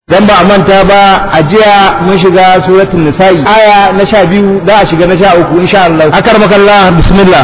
dan ba a manta ba a jiya mun shiga suratul nisa'i aya na sha biyu da a shiga na sha uku insha Allah akar makalla bismillah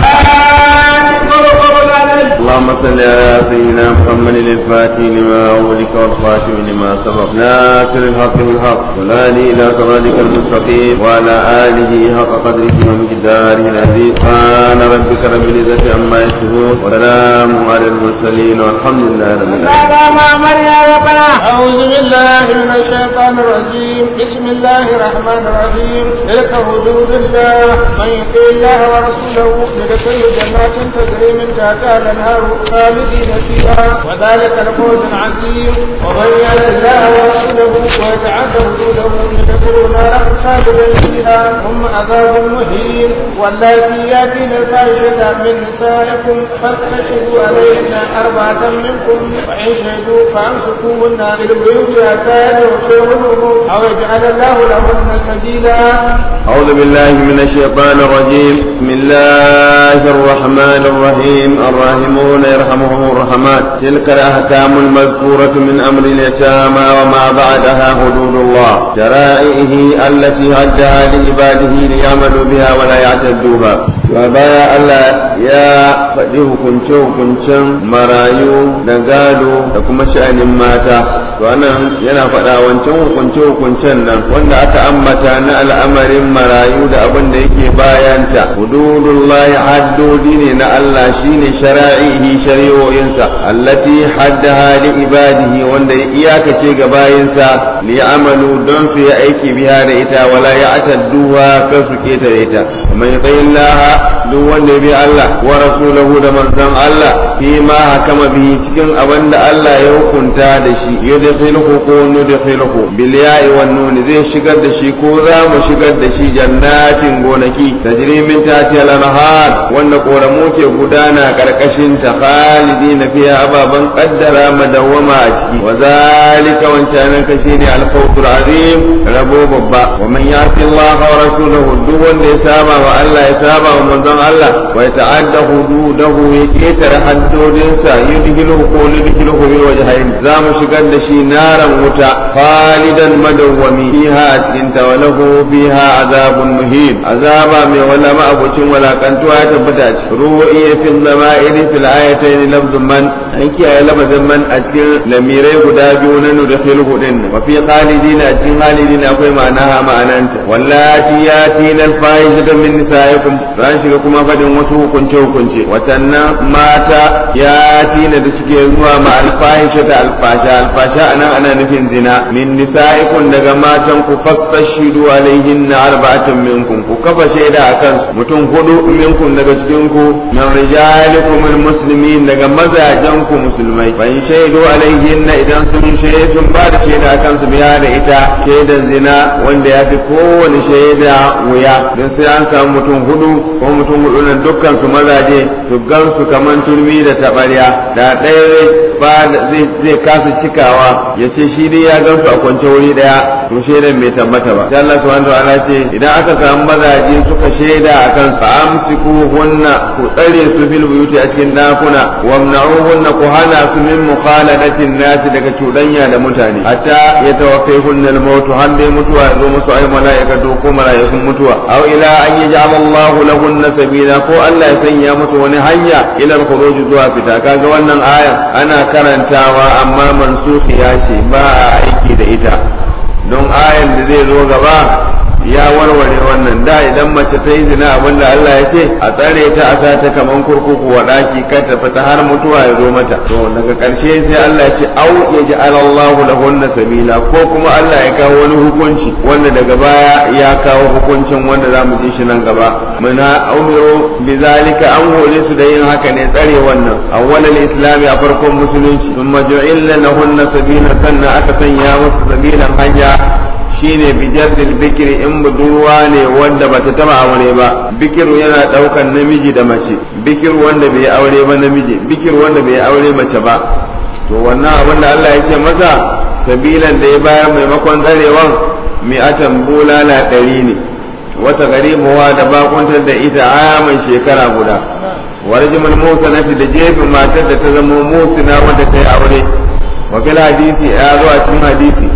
اللهم صل على سيدنا محمد الفاتح لما أولك والخاتم لما سبق ناصر الحق بالحق والهادي إلى صراطك المستقيم وعلى آله حق قدره ومقداره العزيز سبحان ربك رب العزة عما يصفون وسلام على المرسلين والحمد لله رب العالمين أعوذ بالله من الشيطان الرجيم بسم الله الرحمن الرحيم تلك حدود الله من يطع الله ورسوله يدخل جنات تجري من تحتها الأنهار خالدين فيها وذلك الفوز العظيم ومن يعص الله ورسوله ويتعد حدوده يدخل نارا خالدا فيها ثم عذاب مهين واللاتي ياتين الفاحشة من نسائكم فاستشهدوا عليهن أربعة منكم وإن شهدوا فأمسكوهن بالبيوت حتى يغفرهم أو يجعل الله لهن سبيلا أعوذ بالله من الشيطان الرجيم بسم الله الرحمن الرحيم الراحمون يرحمهم الرحمن تلك الأحكام المذكورة من أمر اليتامى وما بعدها حدود الله شرائعه التي هدها لعباده ليعملوا بها ولا يعتدوها وبايا الله يا فجه كنشو كنشن مرايو دغالو لكم شأن ماتا وانا yana faɗa wancan hukunce hukuncen nan wanda aka ambata na al'amarin marayu da abin da yake bayanta hududullahi haddodi ne na Allah shine shara'ihi shari'o'insa allati haddaha li ibadihi wanda ya iyakace ga bayinsa li amalu don su yi aiki biya da ita wala ya atadduha kan su keta da ita man yatayillaha duk wanda ya bi Allah wa rasulahu da manzon Allah fi ma hakama bihi cikin abin da Allah ya hukunta da shi yudkhiluhu ko nudkhiluhu bil ya'i wan nun zai shigar da shi ko za mu shigar da shi jannatin gonaki tajri min tahtiha al-anhar wanda koramu ke gudana karkashin ta khalidina fiha ababan qaddara madawama a ciki wa zalika wancanan ka shine al-fawzul azim rabo babba wa man yati Allah wa rasulahu duk wanda ya saba wa Allah ya saba wa manzon Allah wa ya ta'adda hududahu ya ketare haddodinsa yudhiluhu ko yudhiluhu bil wajhain za mu shigar da shi naran wuta khalidan madawwami fiha a cikin ta walahu fiha azabun muhim azaba mai wala ma abucin walakantuwa ya tabbata a cikin ruwa'iya fil zama'iri fil ayatayn lafzun man an kiyaye lafazin man a cikin lamirai guda biyu na nudkhiluhu din wa fi khalidina a cikin khalidina akwai ma'anaha ma'ananta wallati yatina al-fahishata min nisaikum ran shiga kuma fadin wasu hukunce hukunce watannan mata yatina da suke zuwa ma al-fahishata al-fasha al-fasha anan ana nufin zina min nisaikum daga matan ku fastashidu alaihinna arba'atun minkum ku kafa shaida akan mutum hudu minkum daga cikin ku min rijalikum al-muslimin daga mazajen ku musulmai fa in shaidu alaihinna idan sun shaidu sun ba da shaida akan su biya da ita shaidan zina wanda ya fi kowane shaida wuya don sai an samu mutum hudu ko mutum hudu nan dukkan su mazaje su gan su kaman turmi da tabarya da ɗaya ba zai kasa cikawa ya ce shi dai ya gan su a kwance wuri daya to shaidan bai tabbata ba sai Allah subhanahu wa ta'ala ce idan aka samu mazaje suka shaida akan su amsiku hunna ku tsare su fil buyuti a cikin dakuna wamna'u hunna ku hana su min mukhaladatin nasi daga cuɗanya da mutane hatta ya tawaffai hunna al-maut har dai mutuwa ya zo musu ai mala'ikatu ko mala'ikun mutuwa aw ila an yaj'al Allahu lahunna sabila ko Allah ya sanya musu wani hanya ila al-khuruj zuwa fita kaga wannan aya ana karantawa amma mansukhiya ce ba a aiki da ita don ayan da zai zo gaba ya warware wannan da idan mace ta yi zina abinda Allah ya ce a tsare ta a sa ta kaman kurkuku wa daki kar ta fita har mutuwa ya zo mata to daga karshe sai Allah ya ce au ya ji Allahu lahunna sabila ko kuma Allah ya kawo wani hukunci wanda daga baya ya kawo hukuncin wanda zamu ji shi nan gaba muna umiru bizalika an hore su da yin haka ne tsare wannan awwalal islami a farkon musulunci thumma ju'illa lahunna sabila sannan aka sanya musu sabilan hanya shine bijardil bikiri in budurwa ne wanda bata taba aure ba bikiru yana daukan namiji da mace bikiru wanda bai aure ba namiji bikiru wanda bai aure mace ba to wannan abin da Allah ya ce masa sabilan da ya bayar maimakon tsarewan mi'atan bulala ɗari ne wata garibuwa da bakuntar da ita aman shekara guda warjimul musanati da jefin matar da ta zama musina wanda ta yi aure wa fil hadisi ya zo a cikin hadisi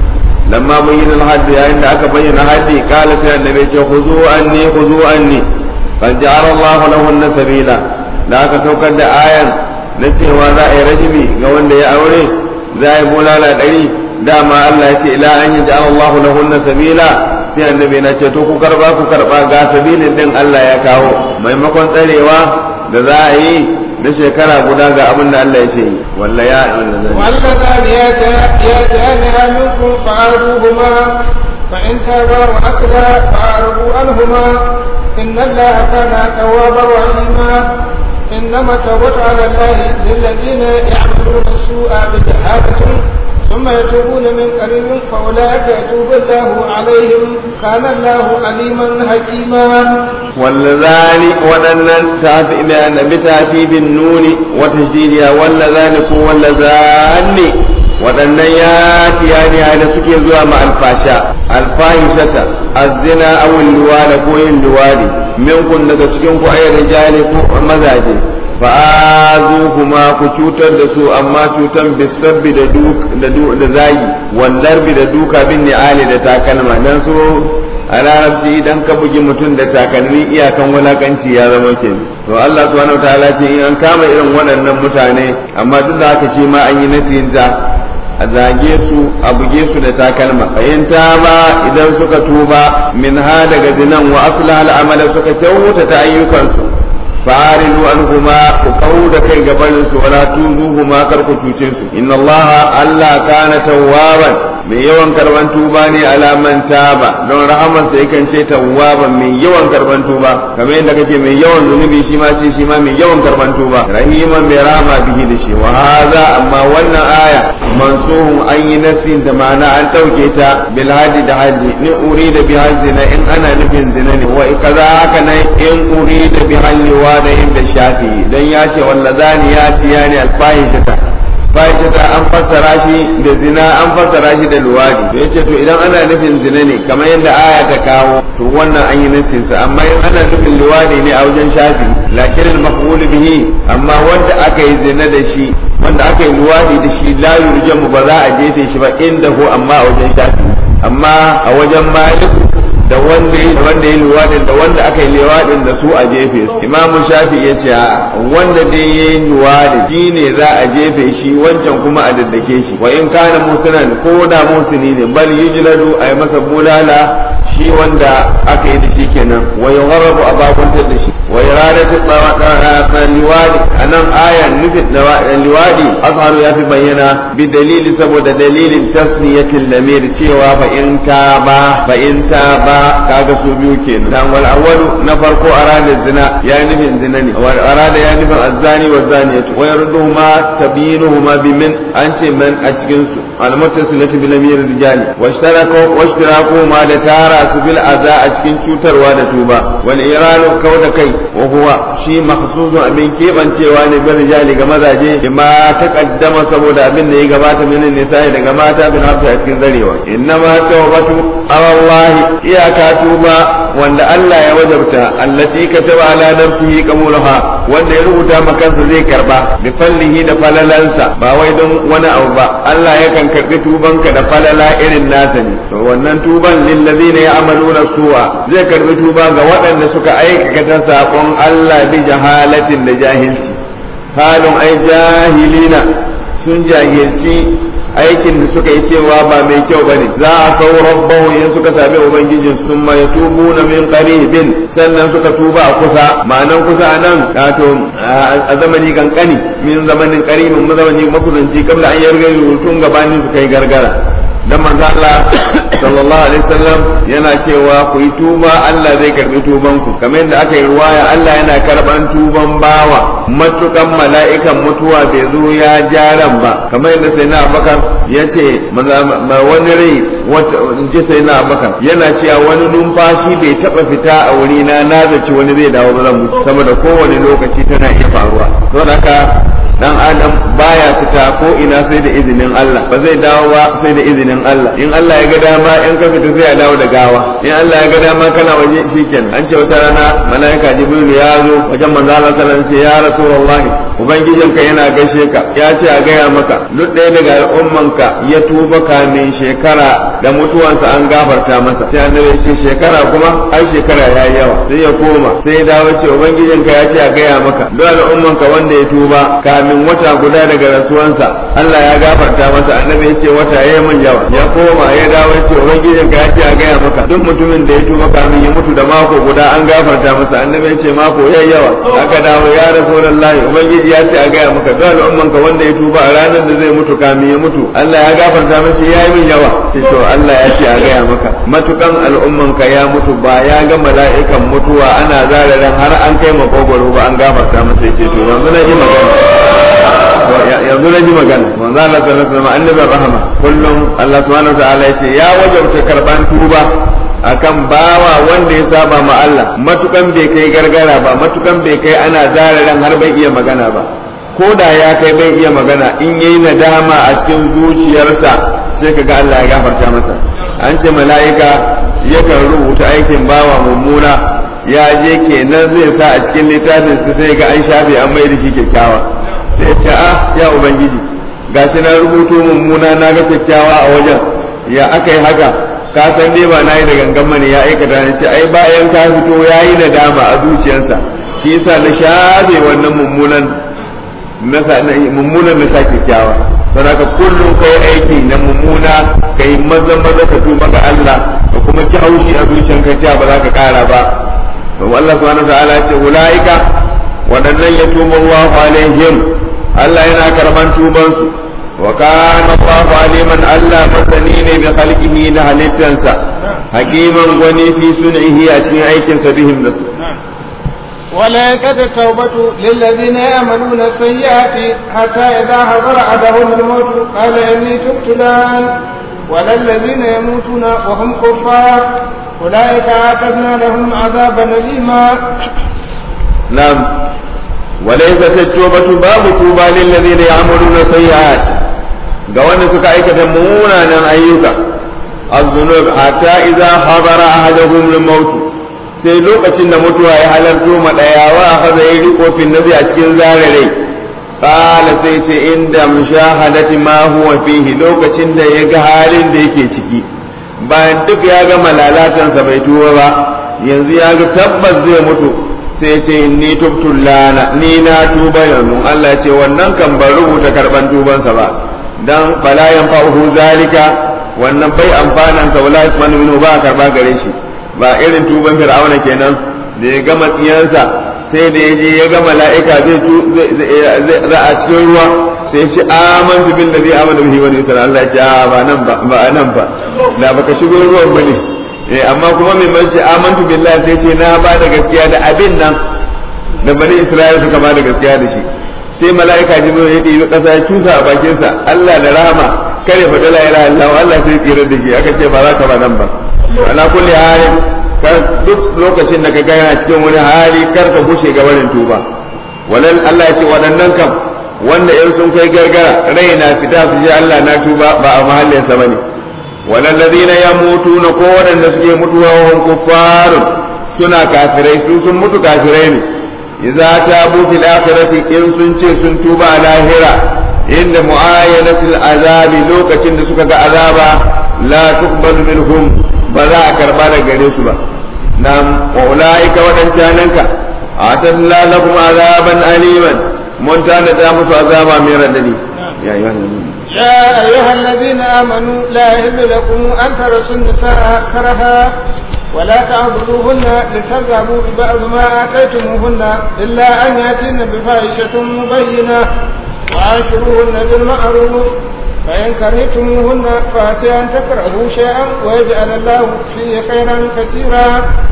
lamma bayyana al-hadd yayin da aka bayyana haddi kala sai annabi ce khuzu anni khuzu anni qad ja'ala Allahu lahunna sabila da aka saukar da ayan na cewa za a yi rajimi ga wanda ya aure za a yi bulala ɗari dama Allah ya ce ila an yi ja'ala Allahu lahunna sabila sai annabi na ce to ku karba ku karba ga sabilin din Allah ya kawo maimakon tsarewa da za a yi na shekara guda ga abin da Allah ya ce walla ya واللذان يأتيانها منكم فعرضوهما فإن تابا وأكلا فأعرضوا عنهما إن الله كان توابا رحيما إنما التوبة على الله للذين يعملون السوء بجهالة ثم يتوبون من قريب فأولئك يتوب الله عليهم كان الله عليما حكيما واللذان ودنن تافي بأن بتافي بالنون وتشديدها واللذان كو واللذان waɗannan ya tiyani da suke zuwa ma alfasha alfahishata azzina awul luwada ko yin luwadi minkun daga cikin ku ayyar rijali ko mazaje fa'azu kuma ku cutar da su amma cutan bisabbi da da zagi wallarbi da duka bin ni'ali da takalma dan su a larabci idan ka bugi mutum da takalmi iyakan wulakanci ya zama ke to Allah subhanahu wa ta'ala ce in an kama irin waɗannan mutane amma duk da haka shi ma an yi nasihinta a zage su a buge su da takalma fahimta ba idan suka tuba min ha daga zinan wa asla al'amala suka kyautata ayyukansu fa'aridu anhuma ku kawo da kai gabanin su wala tuzuhuma kar ku cuce su inna allaha allah kana tawwaban mai yawan karban tuba ne alaman taba don rahaman sa yakan ce tawwaban mai yawan karban tuba kamar yadda kake mai yawan zunubi shi ma ce shi ma mai yawan karban tuba rahiman mai rahama bihi da shi wa hadha amma wannan aya mansuhun an yi nasin da ma'ana an dauke ta bil hadi da hadi ni urida bi zina in ana nufin zina ne wa kaza haka nan in urida bi halli wa da inda shafi dan ya ce wallazani ya tiyani alfahishata fahishata an fassara shi da zina an fassara shi da luwadi to yace to idan ana nufin zina ne kamar yadda aya ta kawo to wannan an yi nufin sa amma in ana nufin luwadi ne a wajen shafi lakin al-maqbul bihi amma wanda aka yi zina da shi wanda aka yi luwadi da shi la yurjamu ba za a jefe shi ba inda ho amma a wajen shafi amma a wajen malik da wanda wanda ya luwadin da wanda aka yi luwadin da su a jefe imamu shafi ya ce wanda dai ya yi luwadin shi ne za a jefe shi wancan kuma a daddake shi wa in kana musunan ko da musuni ne bal yujladu a yi masa bulala shi wanda aka yi da shi kenan wa yugharrabu a bakuntar da shi wa iradatu liwadi anan ayan nufin liwadi azharu ya fi bayyana bi dalili saboda dalilin tasniyatil lamir cewa fa in ta ba fa in ta ba kaga su biyu kenan dan wal awwalu na farko arada zina ya nufin zina ne wal arada ya nufin azzani wa zaniyatu wa yarduhuma tabinuhuma bi min an ce man a cikin su al muttasilati bil lamir rijali wa ishtaraku wa ishtiraku ma da tara su bil aza a cikin cutarwa da tuba wal iranu kauda kai wa huwa shi makhsusun abin kebancewa ne bil rijali ga mazaje bima taqaddama saboda abin da ya gabata min nisa'i daga mata bin hafsa a cikin zarewa innama tawbatu Allah iyaka tuba wanda Allah ya wajabta allati kataba ala nafsihi qabulaha wanda ya rubuta makansa zai karba bi fallihi da falalansa ba wai don wani abu ba Allah yakan karbi tubanka da falala irin nasa ne to wannan tuban lil ladina ya'maluna su'a zai karbi tuba ga waɗanda suka aikata sakon Allah bi jahalatin da jahilci halin ai jahilina sun jahilci aikin da suka yi cewa ba mai kyau bane za a kawo rabbahu in suka sami ubangijin sun ma yatubu na min qaribin sannan suka tuba a kusa ma'anan kusa anan wato a zamani kankani min zamanin qaribin mu zamani makusanci kabla an yarga tun gabanin su kai gargara dan manzo Allah sallallahu alaihi wasallam yana cewa ku yi tuba Allah zai karbi tuban ku kamar yadda aka yi ruwaya Allah yana karban tuban bawa matukan mala'ikan mutuwa bai zo ya jaran ba kamar yadda sai na Abubakar ya ce wani rai in ji sai na Abubakar yana cewa wani numfashi bai taba fita a wuri na na zaci wani zai dawo ba zan mutu saboda kowane lokaci tana iya faruwa don haka dan adam baya fita ko ina sai da izinin Allah ba zai dawo ba sai da izinin Allah in Allah ya ga dama in ka fita sai ya dawo da gawa in Allah ya ga dama kana waje shikenan an ce wata rana malaika jibril ya zo wajen manzo Allah sallallahu alaihi wasallam ya rasulullahi ubangijinka yana gaishe ka ya ce a gaya maka duk ɗaya daga al'ummanka ya tuba kamin shekara da mutuwansa an gafarta masa sai annabi ya ce shekara kuma ai shekara ya yi yawa sai ya koma sai ya dawo ce ubangijinka ya ce a gaya maka duk al'ummanka wanda ya tuba kamin wata guda daga rasuwansa Allah ya gafarta masa annabi ya ce wata ya yi min yawa ya koma ya dawo ya ce ubangijinka ya ce a gaya maka duk mutumin da ya tuba kamin ya mutu da mako guda an gafarta masa annabi ya ce mako ya yi yawa aka dawo ya rasulullahi ubangiji ya ce a gaya maka duk al'ummanka wanda ya tuba a ranar da zai mutu kamin ya mutu Allah ya gafarta masa ya yi min yawa sai to Allah ya ce a gaya maka matukan al'ummanka ya mutu ba ya ga mala'ikan mutuwa ana zararin har an kai makogwaro ba an gafarta masa ya ce to yanzu na ji magana yanzu na ji magana manzo Allah sallallahu alaihi wasallam annabin rahama kullum Allah subhanahu wataala ya ce ya wajabta karban tuba akan bawa wanda ya saba ma Allah matukan bai kai gargara ba matukan bai kai ana zararin har bai iya magana ba ko da ya kai bai iya magana in yayi nadama a cikin zuciyarsa sai kaga Allah ya gafarta masa an ce mala'ika yakan rubuta aikin bawa mummuna ya je kenan zai sa a cikin littafin su sai ga an shafe an mai da shi kyakkyawa sai ce a ya ubangiji gashi na rubuto mummuna na ga kyakkyawa a wajen ya aka yi haka ka san dai ba na yi da gangan mani ya aikata ne ce ai bayan ka fito ya yi nadama a zuciyarsa shi yasa na shafe wannan mummunan mummunan na sa kyakkyawa don haka kullum kai aiki na mummuna kai maza maza ka tuba ga Allah da kuma ci haushi a zuciyarka cewa ba za ka kara ba to Allah subhanahu wa ta'ala ya ce ulaika waɗannan ya tuba Allahu alaihim Allah yana karban tubansu wa kana Allahu aliman Allah masani ne bi khalqihi da halittansa hakiman gwani fi sun'ihi a cikin aikinsa bihim da su وليست التوبة للذين يعملون السيئات حتى إذا حضر أحدهم الموت قال إني تبت الآن ولا الذين يموتون وهم كفار أولئك أعتدنا لهم عذابا أليما نعم وليست التوبة باب توبة للذين يعملون السيئات ga wanda suka aikata munanan ayyuka az-zunub hatta idza hadara ahaduhum al-maut sai lokacin da mutuwa ya halarto ma daya wa akhadha yriqu fi nabi a cikin zarare qala sai ce inda mushahadati ma huwa fihi lokacin da ya ga halin da yake ciki bayan duk ya ga malalatansa bai tuba ba yanzu ya ga tabbas zai mutu sai ce ni tubtu lana ni na tuba yanzu Allah ce wannan kan ban rubuta karban tubansa ba dan fala yanfa'uhu zalika wannan bai amfanan sa wala yasmanu minhu ba karba gare shi ba irin tuban fir'auna kenan da ya gama tsiyansa sai da ya je ya ga mala'ika zai za a cikin ruwa sai shi amantu bil ladhi amana bihi wa sallallahu Allah ya ce a ba nan ba ba nan ba da baka shigo ruwan bane eh amma kuma mai manci amantu billahi sai ce na ba da gaskiya da abin nan da bani Isra'ila suka ba da gaskiya da shi sai mala'ika jibril ya ɗibi ƙasa ya cusa a bakinsa Allah da rahama kare fa la ilaha illallah Allah sai tsira da shi aka ce ba za ka ba nan ba ala kulli halin kar duk lokacin da ka ga yana cikin wani hali kar ka gushe ga barin tuba walal Allah ya ce waɗannan kam wanda in sun kai gargara rai na fita su je Allah na tuba ba a mahallinsa bane walal ladina yamutuna ko waɗanda suke mutuwa wa kuffarun suna kafirai su sun mutu kafirai ne idza tabu fil akhirati in sun ce sun tuba a lahira inda mu'ayyanatil azabi lokacin da suka ga azaba la tuqbalu minhum ba za a karba da gare su ba nam wa ulaika wadancananka atalla lakum azaban aliman mun tana da musu azaba mai radadi ya ayyuhan يا أيها الذين آمنوا لا يحل لكم أن ترثوا النساء كرها ولا تعبدوهن لتذهبوا ببعض ما آتيتموهن إلا أن يأتين بفاحشة مبينة وعاشروهن بالمعروف فإن كرهتموهن فأتي أن تكرهوا شيئا ويجعل الله فيه خيرا كثيرا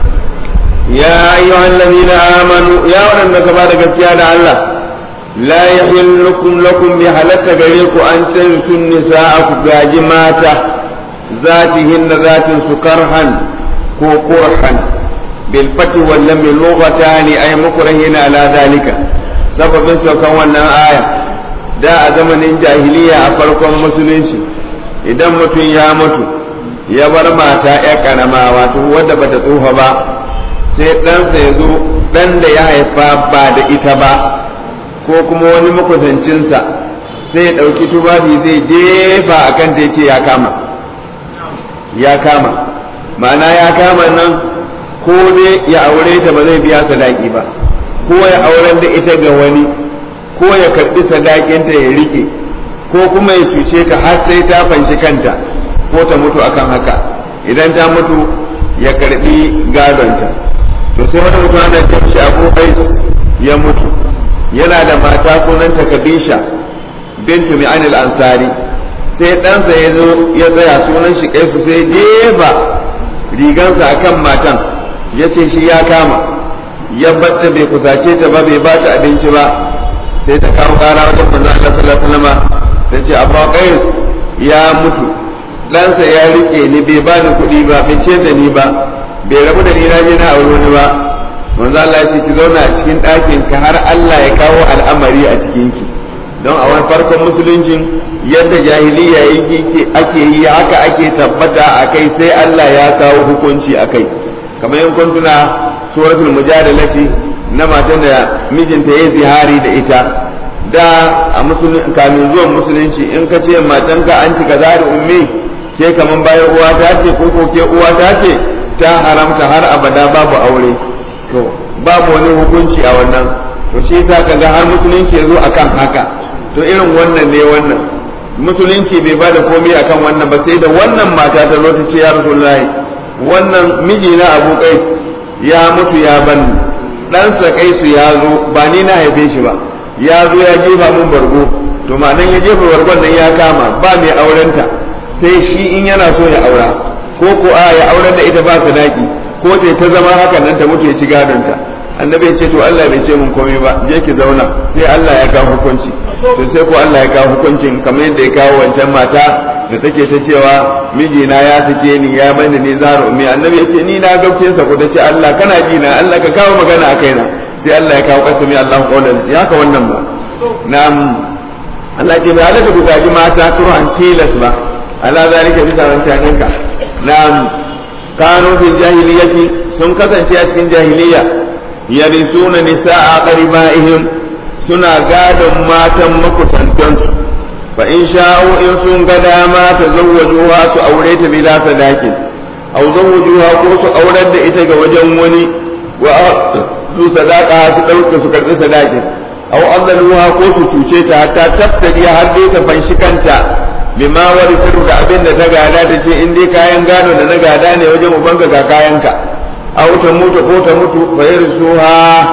يا أيها الذين آمنوا يا ولد كبار قد الله لا يحل لكم لكم بحلت غريك أن تنسوا النساء كجاجماتا ذاتهن ذات سكرها كوكرحا بالفتح واللم لغتان أي مكرهين على ذلك سبب سوكا وانا آية da a zamanin jahiliya a farkon musulunci idan mutum ya mutu ya bar mata ya karama wato wadda bata tsufa ba sai ɗansa ya zo ɗan da ya haifa ba da ita ba ko kuma wani makusancinsa sai ya ɗauki tufafi zai jefa a kan ta ce ya kama ya kama ma'ana ya kama nan ko dai ya aure ta ba zai biya sadaki ba ko ya auren da ita ga wani ko ya karɓi sadakinta ya rike ko kuma ya cuce ka har sai ta fanshi kanta ko ta mutu akan haka idan ta mutu ya karɓi gadonta to sai wani mutum ana ce shi abu ya mutu yana da mata sunanta Khadija bintu Mi'anil Ansari sai ɗansa ya zo ya tsaya sunan shi kaifu sai jefa rigansa akan matan ya ce shi ya kama ya batta bai kusace ta ba bai ba ta abinci ba sai ta kawo kara wajen manzo Allah sallallahu alaihi wasallam ta ce Abu Qais ya mutu ɗansa ya rike ni bai ba ni kuɗi ba bai ce da ni ba bai rabu da ni na je na aure wani ba manzo Allah ya ce ki zauna a cikin ɗakin ka har Allah ya kawo al'amari a cikin ki don a wani farkon musuluncin yadda jahiliya yake ake yi haka ake tabbata a kai sai Allah ya kawo hukunci a kai kamar yin kuntuna suratul mujadalati na matan da mijinta ya zihari da ita da a kamin zuwan musulunci in ka ce matanka an ci kaza da ummi ke kaman bayan uwa ta ce ko ko ke uwa ta ce ta haramta har abada babu aure to babu wani hukunci a wannan to shi ta kaga har musulunci ya zo akan haka to irin wannan ne wannan musulunci bai ba da komai akan wannan ba sai da wannan mata ta zo ta ce ya rasulullahi wannan miji na abu kai ya mutu ya ban ɗansa kai su ya zo ba ni na haife shi ba ya zo ya jefa mun bargo to ma'anan ya jefa bargon nan ya kama ba mai aurenta sai shi in yana so ya aura ko ko a ya auren da ita ba sadaki ko ta ta zama haka nan ta mutu ya ci gadonta annabi ya ce to Allah bai ce mun komai ba je ki zauna sai Allah ya kawo hukunci to sai ko Allah ya kawo hukuncin kamar yadda ya kawo wancan mata da take ta cewa mijina ya sake ni ya bani ni zaro ummi annabi ya ce ni na gauke sa ko ce Allah kana ji na Allah ka kawo magana a kaina sai Allah ya kawo kasami Allah qawlan ya ka wannan ba na'am Allah ya ce bai halaka ku gaji mata turan tilas ba ala zalika bisa wancan ka na'am kanu fil jahiliyyati sun kasance a cikin jahiliya yarisuna nisa'a qaribaihim suna gadon matan makusantansu fa in sha'u in sun ga dama ta zawwajuha su aure ta bila sadakin aw zawwajuha ko su aurar da ita ga wajen wani wa su sadaka su dauke su karbi sadakin aw azaluha ko su cuce ta hatta taftari har dai ta fanshi kanta bima warithu da abin da ta gada ta ce in dai kayan gado da na gada ne wajen ubanka ga kayanka aw ta mutu ko ta mutu fa yarsuha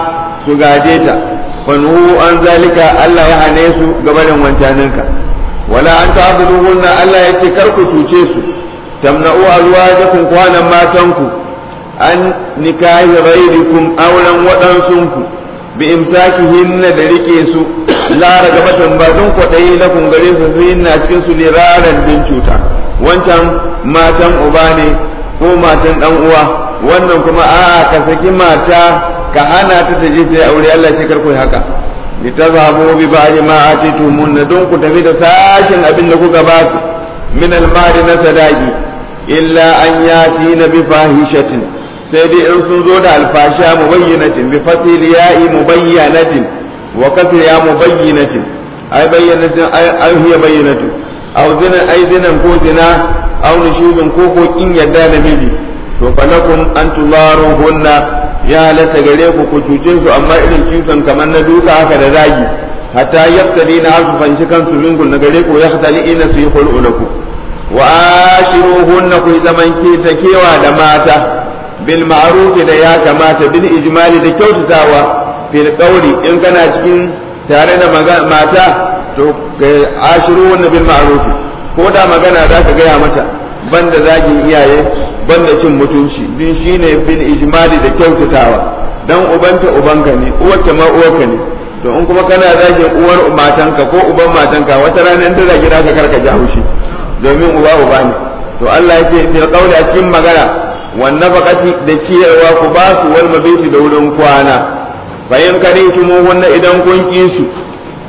su gaje ta fanhu an zalika Allah ya hane su gabanin wancaninka wala an ta'buduhunna Allah yake kar ku cuce su tamna'u azwajakum kwanan matanku an nikahi ghairikum auren waɗansunku bi imsakihinna da rike su la ragabatan ba don kwaɗayi na kun gare su su na cikin su liraran din cuta wancan matan uba ne ko matan dan uwa wannan kuma a ka saki mata ka hana ta ta je ta aure Allah ya kar ku haka litazhabu bi ba'di ma atitumunna don ku tafi da sashin abin da kuka ba su min al-mali na sadaqi illa an yati na bi fahishatin sai dai in sun zo da alfasha mubayyinatin bi fatil ya'i mubayyanatin wa kasr ya mubayyinatin ay bayyanatin ay hiya bayyinatu aw zina ay zinan ko zina aw nushubin ko ko in yadda da miji to falakum an tumaruhunna ya halatta gare ku ku cuce su amma irin cutan kamar na duka haka da zagi hatta yaftali na hasu fanci kansu mingun na gare ku ya hatali ina su yi hul'ulaku wa ashiruhunna ku zaman ke ta kewa da mata bil ma'ruf da ya kamata bil ijmali da kyautatawa fil qawli in kana cikin tare da mata to ashiruhunna bil ma'ruf ko da magana za ka gaya mata banda zagin iyaye banda cin mutunci din shine bil ijmali da kyautatawa dan ubanta ubanka ne uwarta ma uwarka ne to in kuma kana zagin uwar matanka ko uban matanka wata rana in ta zagi ka karka ji haushi domin uba uba ne to Allah ya ce fil qawli a cikin magana wan nafaqati da ciyarwa ku ba su wal mabiti da wurin kwana bayan kare wannan idan kun ki su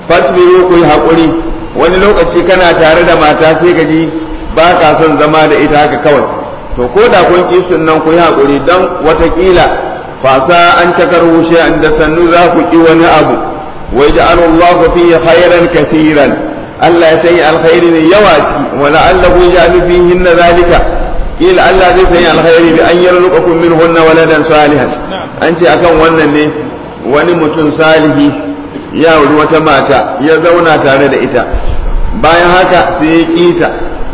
fasbiru ku yi haƙuri wani lokaci kana tare da mata sai ka ji ba ka son zama da ita haka kawai to ko da kun ki nan ku yi haƙuri dan watakila fasa an takarhu shay'an da sannu za ku ki wani abu wa ja'alallahu fihi khairan kaseeran Allah ya sanya alkhairi ne yawa ci wa la'allahu yaj'alu fihi zalika kila Allah zai sanya alkhairi bi an yarzuqakum minhunna waladan salihan an ce akan wannan ne wani mutum salihi ya wuri wata mata ya zauna tare da ita bayan haka sai ya kita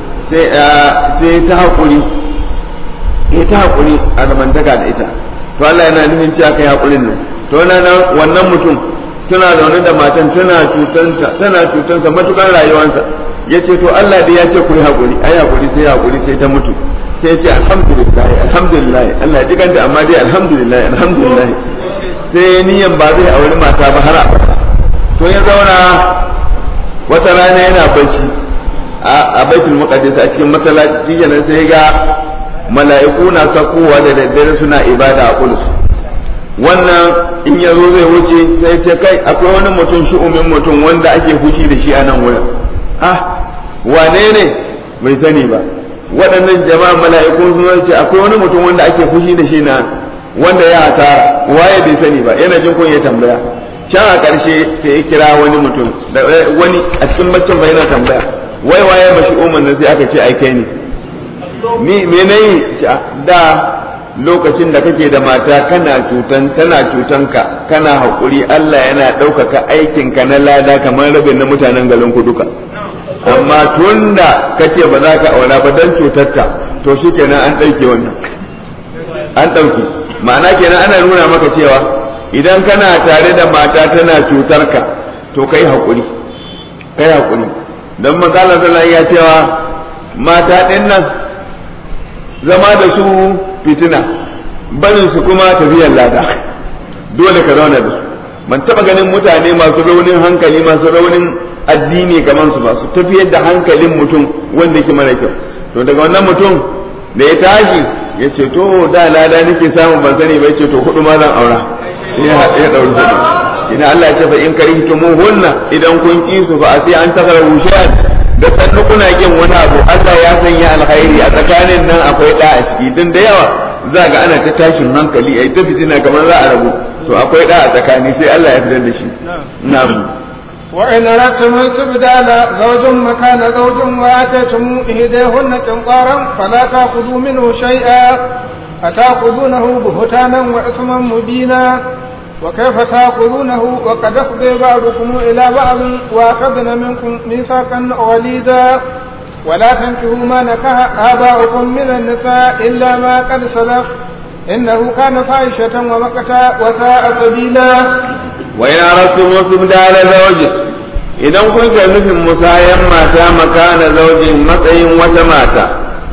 sai ta haƙuri ya ta haƙuri a zamantaka da ita to Allah yana nufin cewa kai haƙurin nan to wannan mutum suna zaune da matan tana cutanta tana cutansa matukar rayuwarsa ya ce to Allah dai ya ce ku yi haƙuri ai haƙuri sai haƙuri sai ta mutu sai ya ce alhamdulillah alhamdulillah Allah ya ji kanta amma dai alhamdulillah alhamdulillah sai niyan ba zai auri mata ba har abada to ya zauna wata rana yana bacci a baitul muqaddas a cikin masallaci kenan sai ga mala'iku na sakowa da daddare suna ibada a kulus wannan in ya zo zai wuce sai ce kai akwai wani mutum shi'umin mutum wanda ake fushi da shi a nan wurin ah wane ne bai sani ba waɗannan jama'a mala'iku sun ce akwai wani mutum wanda ake fushi da shi na wanda ya hasara waye bai sani ba yana jin kun ya tambaya can a ƙarshe sai ya kira wani mutum da wani a cikin baccin bai yana tambaya wai waye mashi umar nan sai aka ce ai kai ne ni me nayi da lokacin da kake da mata kana cutan tana cutan ka kana hakuri Allah yana ɗaukaka aikin ka na lada kamar rabin na mutanen garin ku duka amma tunda kace ba za ka aura ba dan cutarka to shikenan an ɗauke wannan an ɗauke ma'ana kenan ana nuna maka cewa idan kana tare da mata tana cutar ka to kai hakuri kai hakuri dan manzo Allah ya cewa mata ɗin nan zama da su fitina barin su kuma tafiyar lada dole ka zauna da su ban taba ganin mutane masu raunin hankali masu raunin addini kamar su ba su tafiyar da hankalin mutum wanda yake mara kyau to daga wannan mutum da ya tashi ya ce to da lada nake samun ban sani ba ya ce to hudu ma zan aura ya ya dauri hudu ina Allah ya ce fa in karihtumu hunna idan kun ki su fa sai an takara wushan da sannu kuna kin wani abu Allah ya sanya alkhairi a tsakanin nan akwai da a ciki din da yawa za ga ana ta tashin hankali ai ta fitina kamar za a rabu to akwai da a tsakani sai Allah ya fitar da shi na'am وإن أردتم استبدال زوج مكان زوج وآتيتم إحداهن قنطارا فلا تأخذوا منه شيئا أتأخذونه بهتانا وإثما مبينا وكيف تأخذونه وقد أفضي بعضكم إلى بعض وأخذن منكم ميثاقا غليظا ولا تنكحوا ما نكح آباؤكم من النساء إلا ما قد سلف إنه كان فاحشة ومقتا وساء سبيلا وإن أردتم استبدال زوج idan kun ga nufin musayan mata makana zaujin matsayin wata mata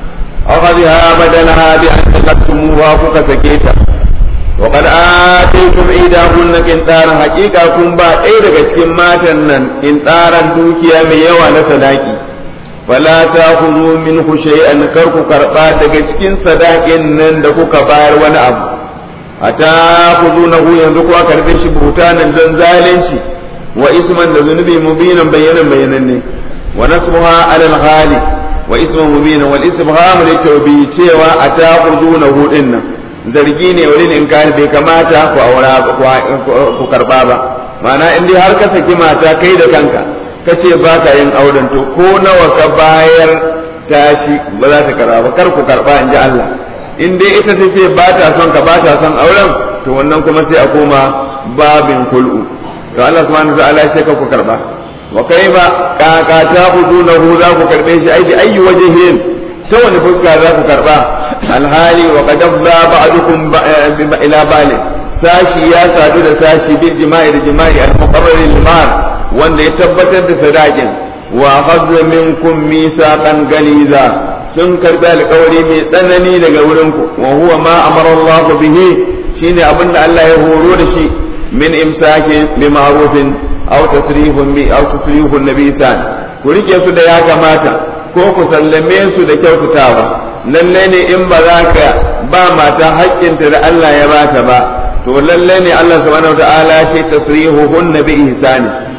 akhadha badalaha bi an taqattumuha kuka sake ta wa qad ataytum idahunna qintaran haqiqa kun ba ɗaya daga cikin matan nan qintaran dukiya mai yawa na sadaki wala ta'khudhu minhu shay'an kar ku karba daga cikin sadakin nan da kuka bayar wani abu ata khudunahu yanzu kuwa karbe shi butanan dan zalunci wa isman da zunubi mubinan bayanan bayanan ne wa nasbuha ala al-ghali wa isman mubinan wal istibham li tawbi cewa ataqudunahu dinnan zargi ne wurin in kai bai kamata ku aura ku karba ba ma'ana in dai har ka saki mata kai da kanka kace ba ka yin auren to ko nawa ka bayar tashi ba za ta karba ba kar ku karba in ji Allah in dai ita ta ce ba ta son ka ba ta son auren to wannan kuma sai a koma babin kul'u to Allah subhanahu wa ta'ala sai ka ku karba wa kaifa kaka ta hudunahu za ku karbe shi ai bi ayyi wajhin ta wani fuska za ku karba alhali wa qad afda ba'dukum ila bali sashi ya sadu da sashi bil jima'i da jima'i al muqarrar lil wanda ya tabbatar da sadakin wa akhadha minkum misaqan galiza sun karbi alƙawari mai tsanani daga wurinku wa huwa ma amara Allah bihi shine abinda Allah ya horo da shi min imsaki bi ma'rufin aw tasrihun bi aw tasrihun nabi san ku rike su da ya kamata ko ku sallame su da kyautatawa lalle ne in ba za ka ba mata haƙƙinta da Allah ya bata ba to lalle ne Allah subhanahu wataala ya ce tasrihuhun nabi ihsani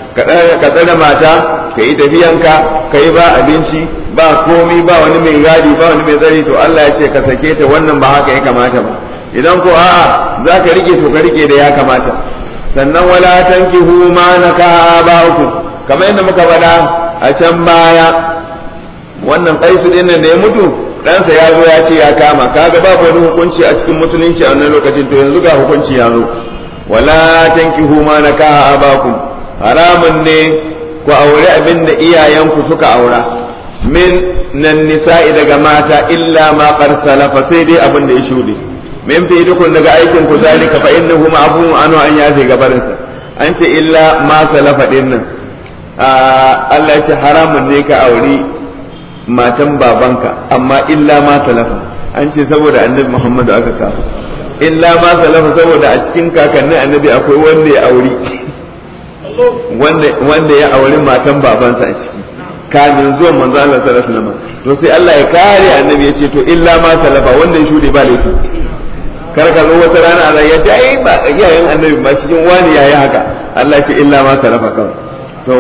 ka tsare mata ka yi tafiyanka ka yi ba abinci ba komi ba wani mai gadi ba wani mai tsari to Allah ya ce ka sake ta wannan ba haka ya kamata ba idan ko a'a za ka rike to ka rike da ya kamata sannan wala tankihu ma naka ba'ukum kamar yadda muka faɗa a can baya wannan kaisu din nan da ya mutu ɗansa ya zo ya ce ya kama kaga babu wani hukunci a cikin musulunci a wannan lokacin to yanzu ga hukunci ya zo wala tankihu ma naka abakum haramun ne ku aure abin da iyayenku suka aura min nan nisa'i daga mata illa ma qad salafa sai dai abin da ya shuɗe min fi dukun daga aikin ku zalika fa innahu ma'fun anu an yafi gabarinsa an ce illa ma salafa din nan Allah ya ce haramun ne ka auri matan babanka amma illa ma salafa an ce saboda annabi Muhammadu aka kafa illa ma salafa saboda a cikin kakannin annabi akwai wanda ya auri wanda ya auri matan babansa a ciki kamin zuwan manzo Allah sallallahu alaihi wasallam to sai Allah ya kare annabi ya ce to illa ma salafa wanda ya shude ba laifi kar ka zo wata rana Allah ya ce ai ba iyayen annabi ba cikin wani yayi haka Allah ya ce illa ma salafa kawai to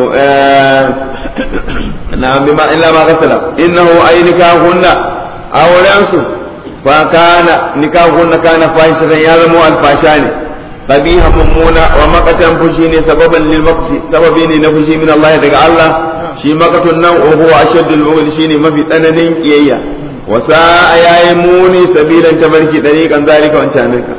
na bima illa ma kasala innahu ay nikahunna auren su fa kana nikahunna kana fahishatan ya zama alfasha ne qabiha mummuna wa maqatan fushi ne sababan lil maqti sababi ne na fushi min Allah daga Allah shi maqatun nan huwa ashaddul bughd shine mafi tsananin kiyayya wa sa'a yayi muni sabilan tabarki dariqan zalika wancan ka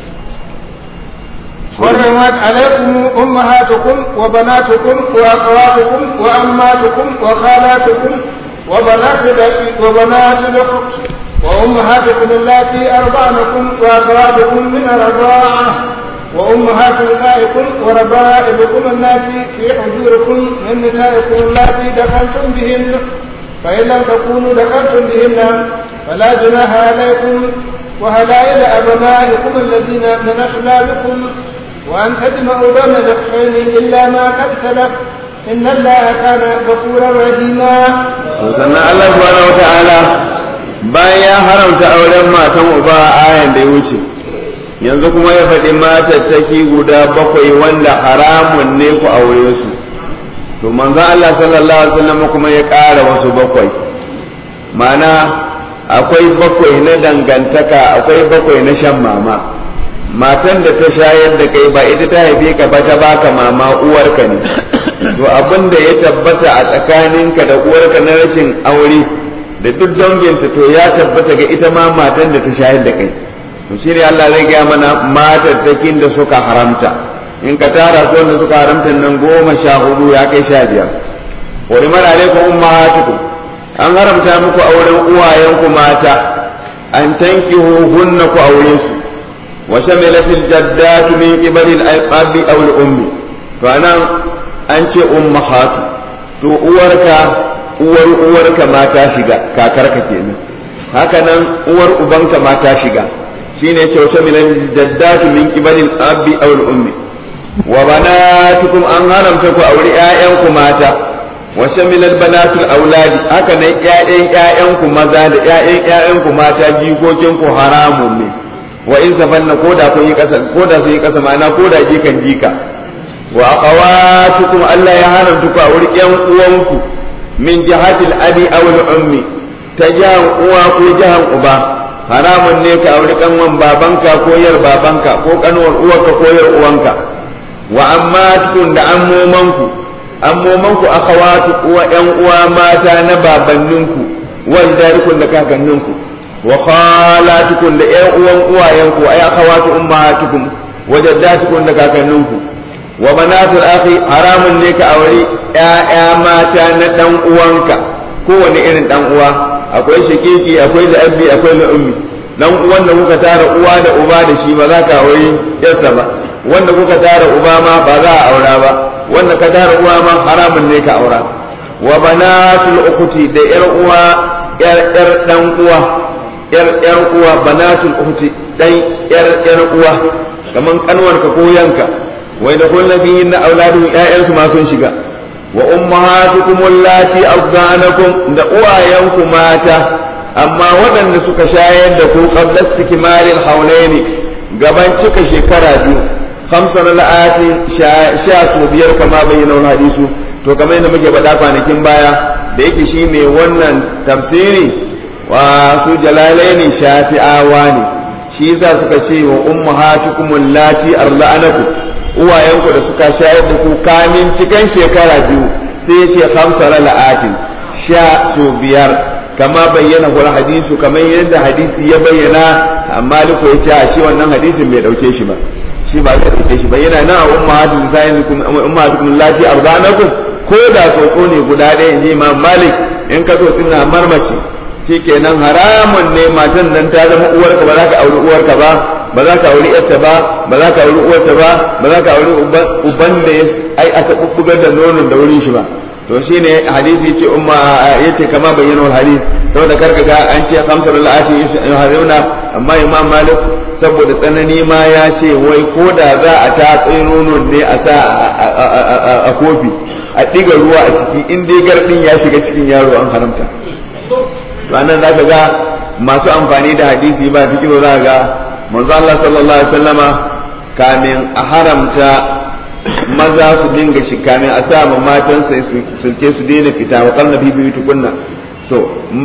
حرمت عليكم أمهاتكم وبناتكم وأخواتكم وأماتكم وخالاتكم وبنات وبنات الأخت وأمهاتكم اللاتي أرضعنكم وأخواتكم من الرضاعة وأمهات نسائكم وربائبكم اللاتي في حجوركم من نسائكم اللاتي دخلتم بهن فإن لم تكونوا دخلتم بهن فلا جناح عليكم وهلائل أبنائكم الذين من أصلابكم وأن تجمعوا بين الأخفين إلا ما قد سلف إن الله كان غفورا رحيما. sannan Allah subhanahu wataala bayan ya haramta auren matan uba a ayan da ya wuce yanzu kuma ya faɗi matattaki guda bakwai wanda haramun ne ku aure su to manzo Allah sallallahu alaihi wasallam kuma ya ƙara wasu bakwai ma'ana akwai bakwai na dangantaka akwai bakwai na shan mama matan da ta shayar da kai ba ita ta haife ka ba ta baka mama uwarka ne to abin da ya tabbata a tsakaninka da uwarka na rashin aure da duk danginta to ya tabbata ga ita ma matan da ta shayar da kai to shine Allah zai gaya mana matattakin da suka haramta in ka tara su wanda suka haramta nan goma sha hudu ya kai sha biyar wani mara alaikum ummahatukum an haramta muku auren uwayenku mata an tankihu hunna ku aure su wa shamilat aljaddatu min qibali al-aqabi aw al-ummi to anan an ce ummahatu to uwarka uwar uwarka ma ta shiga kakarka kenan haka nan uwar ubanka ma ta shiga shine ce wa shamilat aljaddatu min qibali al-abi aw al-ummi wa banatukum an haramta ku aure ƴaƴanku mata wa shamilat banatul auladi haka nan ƴaƴan ƴaƴanku maza da ƴaƴan ƴaƴanku mata jikokin ku haramun ne wa in safanna ko da kun yi kasa ko da sun yi kasa ma'ana ko da jikan jika wa aqawatukum Allah ya haramta ku aure ƴan uwanku min jihatil abi aw al ummi ta jahan uwa ko jahan uba haramun ne ka aure kanwan babanka ko yar babanka ko kanwar uwarka ko yar uwanka wa amma tukun da ammomanku ammomanku akhawatu uwa yan uwa mata na babanninku wal darikun da kakanninku wa khalatukum da yan uwan uwayenku ay akhawatu ummahatukum wa jaddatukum da kakanninku wa banatul akhi haramun ne ka aure ƴaƴa mata na dan uwanka kowane irin dan uwa akwai shakiki akwai da abbi akwai da ummi dan uwan da kuka tara uwa da uba da shi ba za ka aure yarsa ba wanda kuka tara uba ma ba za a aura ba wanda ka tara uwa ma haramun ne ka aura wa banatul ukhti da yar uwa yar yar dan uwa yar yar uwa banatul ukhti dan yar yar uwa kaman kanwarka ko yanka wai da kullu fihin na auladu ƴaƴansu ma sun shiga wa ummahatukum allati ardanakum da uwayenku mata amma waɗanda suka shayar da ku qabla istikmalil hawlaini gaban cika shekara biyu khamsa la'ati sha su biyar kama bayyana wani hadisu to kamar yadda muke faɗa kwanakin baya da yake shi mai wannan tafsiri wa su jalalaini shafi'awa ne shi yasa suka ce wa ummahatukum allati arda'anakum uwayenku da suka shayar da ku kamin cikan shekara biyu sai yace khamsa la'atin sha su biyar kama bayyana wal hadisu kamar yadda hadisi ya bayyana amma liko yace a shi wannan hadisin bai dauke shi ba shi ba zai dauke shi ba yana nan a ummahatukum sayyidukum ummahatukum allati arda'anakum ko da tsoko ne guda ɗaya in ji imam malik in ka so suna marmaci shikenan haramun ne matan nan ta zama uwarka ba za ka auri uwarka ba ba za ka auri yarta ba ba za ka auri uwarta ba ba za ka auri uban da ya ai aka bubbugar da nonon da wurin shi ba to shine hadisi yace umma yace kama bayyana wal hadith saboda karka ga an ce khamsar la'ati yuharrimuna amma imam malik saboda tsanani ma ya ce wai ko da za a ta nonon ne a sa a kofi a ɗiga ruwa a ciki in dai gardin ya shiga cikin yaro an haramta ranar za ka ga masu amfani da hadisi ba fi za ga manzo Allah sallallahu alaihi wasallama kamin a haramta maza su dinga shi kamin a sa matan sai sulke su daina fita wa kalna bibi tukunna so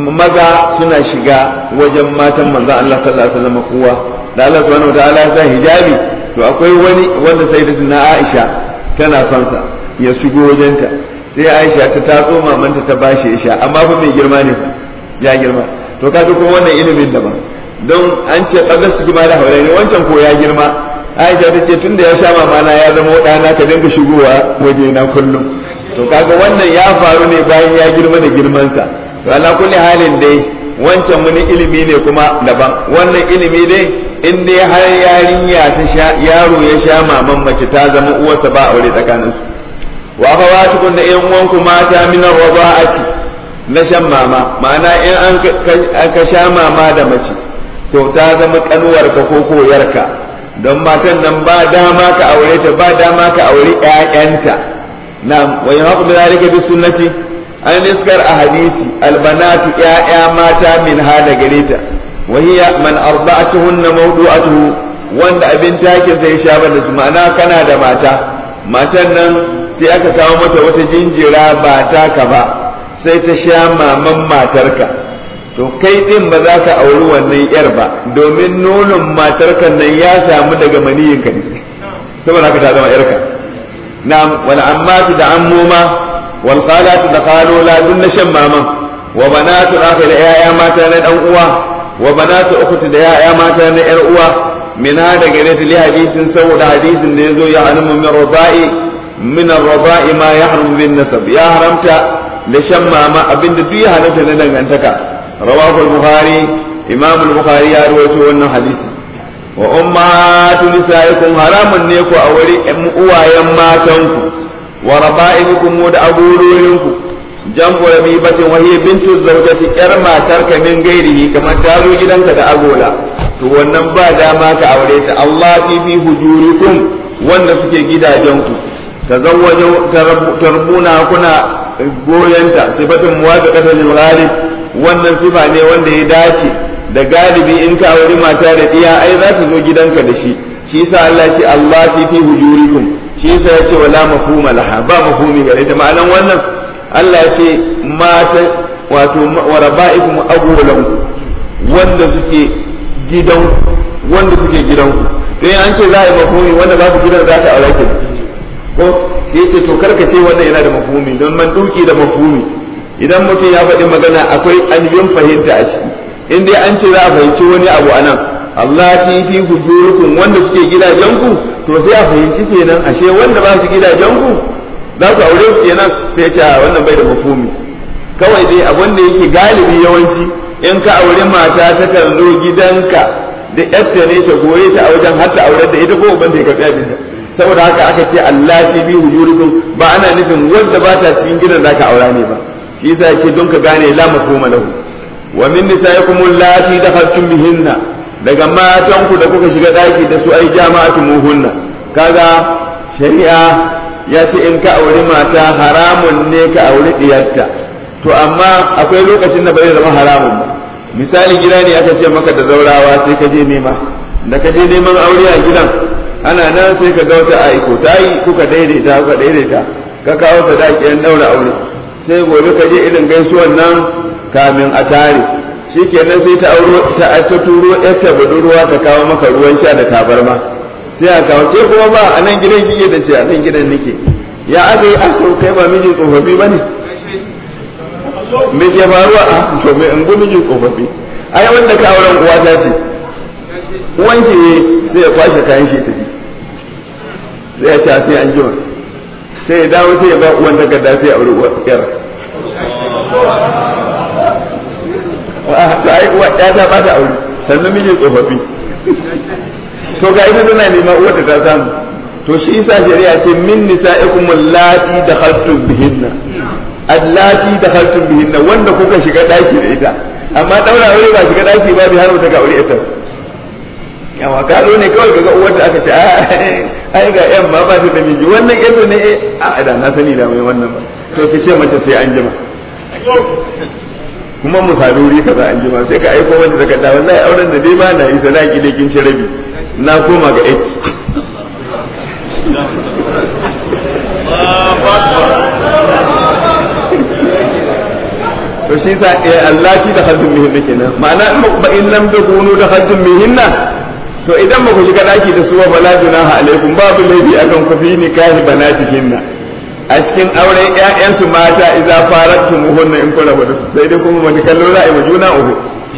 maza suna shiga wajen matan manzo Allah sallallahu alaihi wasallama kowa da Allah subhanahu wa ta'ala ya sa hijabi to akwai wani wanda sayyidatuna Aisha tana son sa ya shigo wajenta sai Aisha ta tatso mamanta ta bashi ya sha amma fa mai girma ne ya girma to kaga kuma wannan ilimin daban don an ce kaga su girma da haure ne wancan ko ya girma Aisha ta ce tunda ya sha mamana ya zama ɗana ka dinga shigowa waje na kullum to kaga wannan ya faru ne bayan ya girma da girmansa to ala kulli halin dai wancan wani ilimi ne kuma daban wannan ilimi dai in dai har yarinya ta sha yaro ya sha maman mace ta zama uwarsa ba aure tsakaninsu wa akhawatukum da ƴan uwanku mata min ar-rada'ati na shan mama ma'ana in an ka sha mama da mace to ta zama kanuwar ka ko koyarka don matan nan ba dama ka aure ta ba dama ka aure ƴaƴanta na wa yahqu bi zalika bi sunnati an niskar a hadisi albanatu ƴaƴa mata min hada gare ta wa hiya man arda'atuhunna mawdu'atuhu wanda abin takin sai sha da su ma'ana kana da mata matan nan sai aka kawo mata wata jinjira ba taka ba sai ta sha maman matarka to kai din ba za ka auri wannan yar ba domin nonon matarka nan ya samu daga maniyinka ne saboda haka ta zama yarka na wal ammatu da ammuma wal qalatu da qalola dun na shan maman wa banatu akhi da yaya mata na dan uwa wa banatu ukhti da yaya mata na yar uwa min hada gare ta li hadisin saboda hadisin da yazo ya alamu min radai min ar-radai ma yahrum bin nasab ya haramta da shan mama abinda duk ya halatta na dangantaka rawahu al-bukhari imam al-bukhari ya rawaito wannan hadisi wa ummatu nisaikum haramun ne ku aure uwayen matanku wa raba'ibukum da aburoyinku jam'u rabibatin wa hiya bintu zawjati yar matarka min gairihi kamar ta zo gidanka da agola to wannan ba dama ka aure ta Allah fi fi hujurikum wanda suke gidajenku tazawwaju tarbuna kuna goyonta sifatun muwafiqatan lil ghalib wannan sifa ne wanda ya dace da galibi in ka auri mata da diya ai za ta zo gidanka da shi shi yasa Allah ya ce Allah fi fi hujurikum shi yasa ya ce wala mafhuma laha ba mafhumi gare ta ma'anan wannan Allah ya ce mata wato wa raba'ikum abulan wanda suke gidan wanda suke gidanku to an ce za a yi mafhumi wanda ba su gidan za ta aure ki ko sai yake to karka ce wannan yana da mafhumi don man duki da mafhumi idan mutum ya faɗi magana akwai ainihin fahimta a ciki in dai an ce za a fahimci wani abu a nan Allah fi fi hujurukum wanda suke gidajenku to sai a fahimci kenan ashe wanda ba su gidajenku za ku aure su kenan sai ce wannan bai da mafhumi kawai dai abin da yake galibi yawanci in ka aure mata ta kan zo gidanka da yarta ne ta goye ta a wajen har ta aure da ita ko uban da ya karɓi abinta saboda haka aka ce Allah fi bi hujurikum ba ana nufin wanda ba ta cikin gidan da ka aura ne ba shi yasa yake don ka gane la mafhuma lahu wa min nisaikum allati dakhaltum bihinna daga matan ku da kuka shiga daki da su ai jama'atu muhunna kaga shari'a ya ce in ka auri mata haramun ne ka auri diyarta to amma akwai lokacin da bai zama haramun ba misali gida ne aka ce maka da zaurawa sai ka je nema da ka je neman aure a gidan ana nan sai ka ga wata aiko ta yi kuka daidaita kuka daidaita ka kawo sadaki an daura aure sai gobe ka je irin gaisuwan nan kamin a tare shikenan sai ta auro ta ta turo yarta budurwa ta kawo maka ruwan sha da tabarma sai a kawo ke kuma ba a nan gidan kike da ce a nan gidan nake ya aka yi aka kai ba miji tsofaffi ba ne me ke faruwa a to me in gu miji tsofaffi ai wanda ka auren uwa ta ce uwanki ne sai ya kwashe kayan shi tafi sai ya ce sai an jima sai ya dawo sai ya ba uwan takarda sai ya aure uwar yar ta ai uwa ya ta ba ta aure sannan miji tsofaffi to ga ita tana nema uwarta ta samu to shi yasa shari'a ce min nisa'ikum allati dakhaltum bihinna allati dakhaltum bihinna wanda kuka shiga daki da ita amma daura aure ba shiga daki ba bi har ta ga aure ita yawa ka zo ne kawai kaga uwarta aka ce ai ga yan ma ba ta da miji wannan yanzu ne a da na sani da mai wannan ba to ki ce mace sai an jima kuma mu saduri kaza an jima sai ka aiko wanda daga da wallahi auren da dai ba na yi sadaki da kin ci rabi na koma ga 8 to shi sa eh Allah ki da haddun mihinna kenan ma'ana ba in lam takunu da haddun mihinna to idan ba ku shiga daki da su ba bala junaha alaikum babu laifi akan ku fi nikahi banatihinna a cikin auren ƴaƴansu mata idza farattum hunna in kula da su sai dai kuma wani kallo za a yi juna uku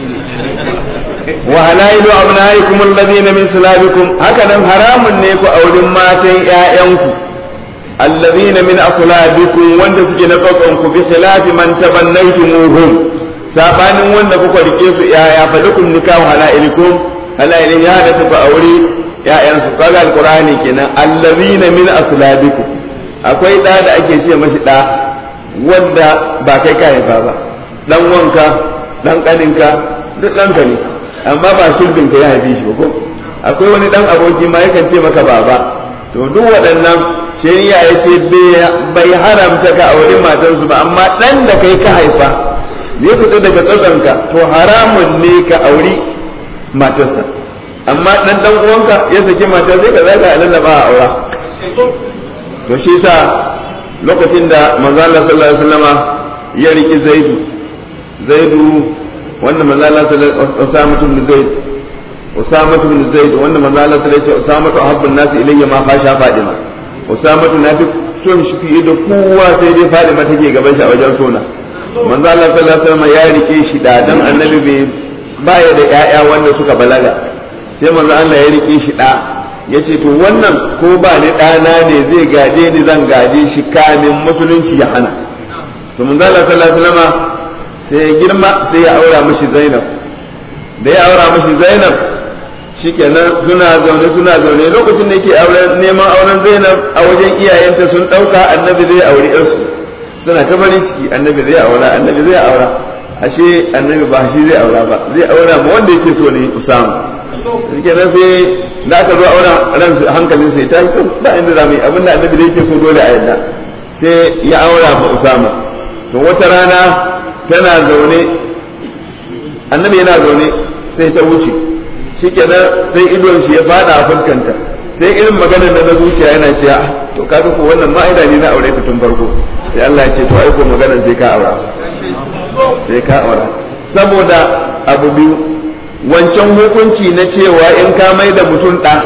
wa halailu abnaikum alladhina min sulabikum haka nan haramun ne ku auren matan ƴaƴanku alladhina min aslabikum wanda suke na tsakon ku bi khilafi man tabannaytumuhum sabanin wanda kuka rike su ƴaƴa fa lakum nikahu halailikum halailin ya da ku aure ƴaƴansu kaga alqur'ani kenan alladhina min aslabikum akwai ɗa da ake ce mashi ɗa wanda ba kai ka haifa ba dan wanka dan ƙaninka duk ɗanka ne amma ba sulbin ka ya haife shi ba ko akwai wani dan aboki ma yakan ce maka baba to duk waɗannan shari'a ya ce bai haramta ka aure matarsu ba amma ɗan da kai ka haifa ya fita daga tsatsanka to haramun ne ka auri matarsa amma ɗan ɗan uwanka ya saki matar sai ka zaga a lallaba a aura to shi sa lokacin da manzo Allah sallallahu alaihi wasallama ya riki Zaidu Zaidu wanda manzo Allah sallallahu alaihi Usama ibn Zaid Usama ibn Zaid wanda manzo Allah sallallahu alaihi Usama to habbun nas ilayya ma fasha Fadima Usama na fi son shi fiye da kowa sai dai Fadima take gaban shi a wajen sona manzo Allah sallallahu alaihi wasallama ya rike shi da dan annabi bai baya da ƴaƴa wanda suka balaga sai manzo Allah ya rike shi da ya ce to wannan ko ba ni ɗana ne zai gaje ni zan gaje shi kamin musulunci ya hana to mun zala sallallahu alaihi wasallam sai ya girma sai ya aura mishi Zainab da ya aura mishi Zainab shikenan suna zaune suna zaune lokacin da yake auren neman auren Zainab a wajen iyayenta sun ɗauka annabi zai aure yarsu suna ta farin ciki annabi zai aura annabi zai aura ashe annabi ba shi zai aura ba zai aura ma wanda yake so ne Usama shikenan sai da aka zo aura ran hankalin sai ta yi ba inda za mu yi abinda annabi da yake so dole a yadda sai ya aura ma Usama to wata rana tana zaune annabi yana zaune sai ta wuce shikenan sai idon shi ya fada a fuskanta sai irin maganar da na zuciya yana cewa to kaga ko wannan ma'aida ne na aure tun farko sai Allah ya ce to ai ko maganar sai ka aura sai ka aura saboda abu biyu wancan hukunci na cewa in ka mai da mutum ɗa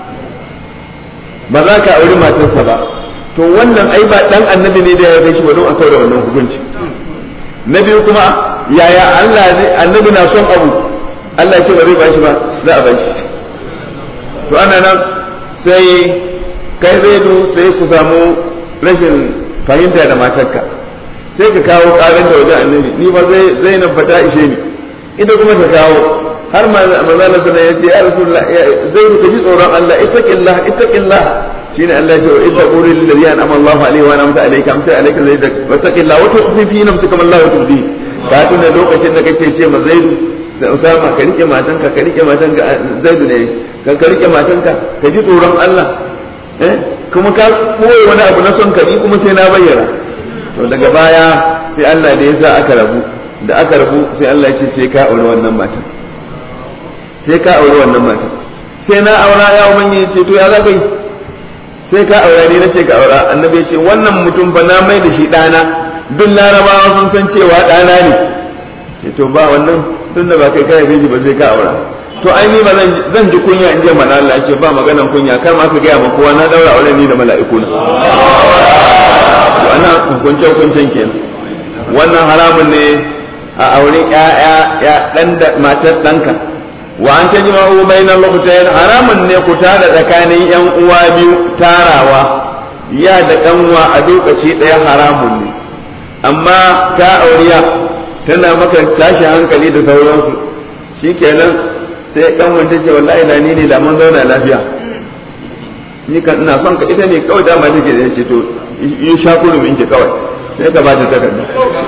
ba za ka auri matarsa ba to wannan ai ba ɗan annabi ne da ya gaishe ba don a da wannan hukunci na biyu kuma yaya Allah ne annabi na son abu Allah ya ce ba zai ba shi ba za a ba shi to ana nan sai kai zaidu sai ku samu rashin fahimta da matarka sai ka kawo ƙarin da wajen annabi ni ba zai zainab ba ta ishe ni ita kuma ta kawo har manzala sana ya ce ya rasulullah zai ka ji tsoron Allah ittaqillah ittaqillah shine Allah ya ce idza qulil ladhi an'ama Allahu alaihi wa an'amta alayka amsa alayka zai da wattaqillah wa tukhfi fi nafsika ma Allah tubdi ka tuna lokacin da kake ce ma zaidu sai Usama ka rike matanka ka rike matanka zaidu ne ka ka rike matanka ka ji tsoron Allah eh kuma ka koyi wani abu na son ka ni kuma sai na bayyana to daga baya sai Allah da ya sa aka rabu da aka rabu sai Allah ya ce sai ka aure wannan matan sai ka aure wannan matan sai na aura ya ubangiji ce to ya za ka yi sai ka aura ne na ce ka aura annabi ya ce wannan mutum fa na mai da shi ɗana duk larabawa sun san cewa ɗana ne ce to ba wannan tun da ba kai kai shi ba sai ka aura to ai ni ba zan ji kunya in je mana Allah ce ba maganan kunya kar ma ka gaya ma kowa na daura aure ni da mala'iku na wannan hukunce hukuncen kenan wannan haramun ne a auren ƴaƴa ya dan da matar ɗanka wa an tajma'u bainal lughtayn haramun ne ku tara tsakanin yan uwa biyu tarawa ya da kanwa a lokaci ɗaya haramun ne amma ta auriya tana maka tashi hankali da sauransu shikenan sai kanwan ta ce wallahi na ni ne da mun zauna lafiya ni kan ina son ka ita ne kawai dama take da ce to in sha kurumin ki kawai sai ka ba ta takarda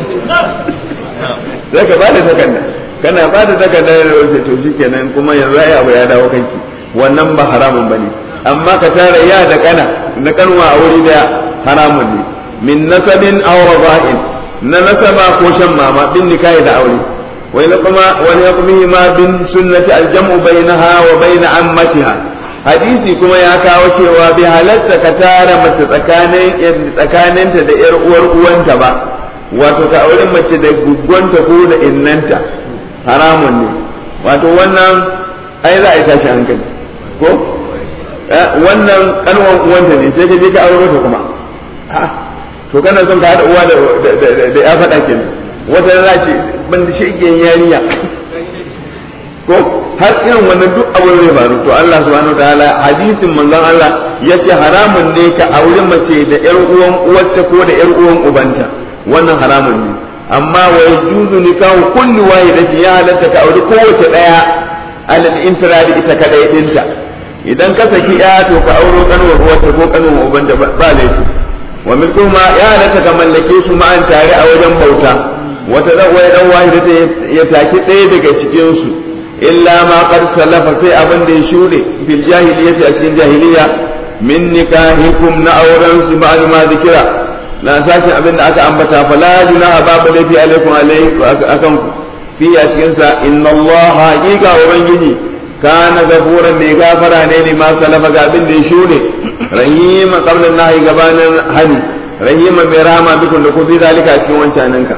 sai ka ba ta takarda kana ba ta takarda da wace to shikenan kuma yanzu ai abu ya dawo kanki wannan ba haramun bane amma ka tara ya da kana na kanwa a wuri da haramun ne min nasabin aw rada'in na nasaba ko shan mama bin nikahi da aure wai na kuma wani kuma ma bin sunnati aljamu bainaha wa bain ammatiha hadisi kuma ya kawo cewa bi halatta ka tara mace tsakanin tsakaninta da yar uwar uwanta ba wato ka aure mace da guggonta ko da innanta haramun ne wato wannan ai za a yi tashi hankali ko wannan kanwan uwanta ne sai ka je ka aure ta kuma to kana son ka haɗa uwa da ya faɗa kenan wata za ce ban da shegen yarinya ko har irin wannan duk abin zai faru to Allah subhanahu wataala hadisin manzon Allah yace haramun ne ka aure mace da yar uwan uwarta ko da yar uwan ubanta wannan haramun ne amma wa yajuzu nikahu kulli wahidatin ya halatta ka aure kowace daya alal infiradi ita kadai dinta idan ka saki ya to ka auro kanuwar uwarta ko kanuwar ubanta ba laifi wa milkuma ya halatta ka mallake su ma'an tare a wajen bauta wata dan wai dan wahida ta ya taki ɗaya daga cikin su illa ma qad salafa sai abin da ya shude fil jahiliyyati a cikin jahiliya min nikahikum na auren su ba'd ma zikira na sashi abin da aka ambata fala junaha babu laifi alaikum alaikum akan ku fi a cikin sa inna Allah haqiqa ubangiji kana gafuran mai gafara ne ne ma salafa ga abin da ya shude rahima qabla nahi gabanin hani rahima mai rama bikun da ku fi zalika a cikin wancaninka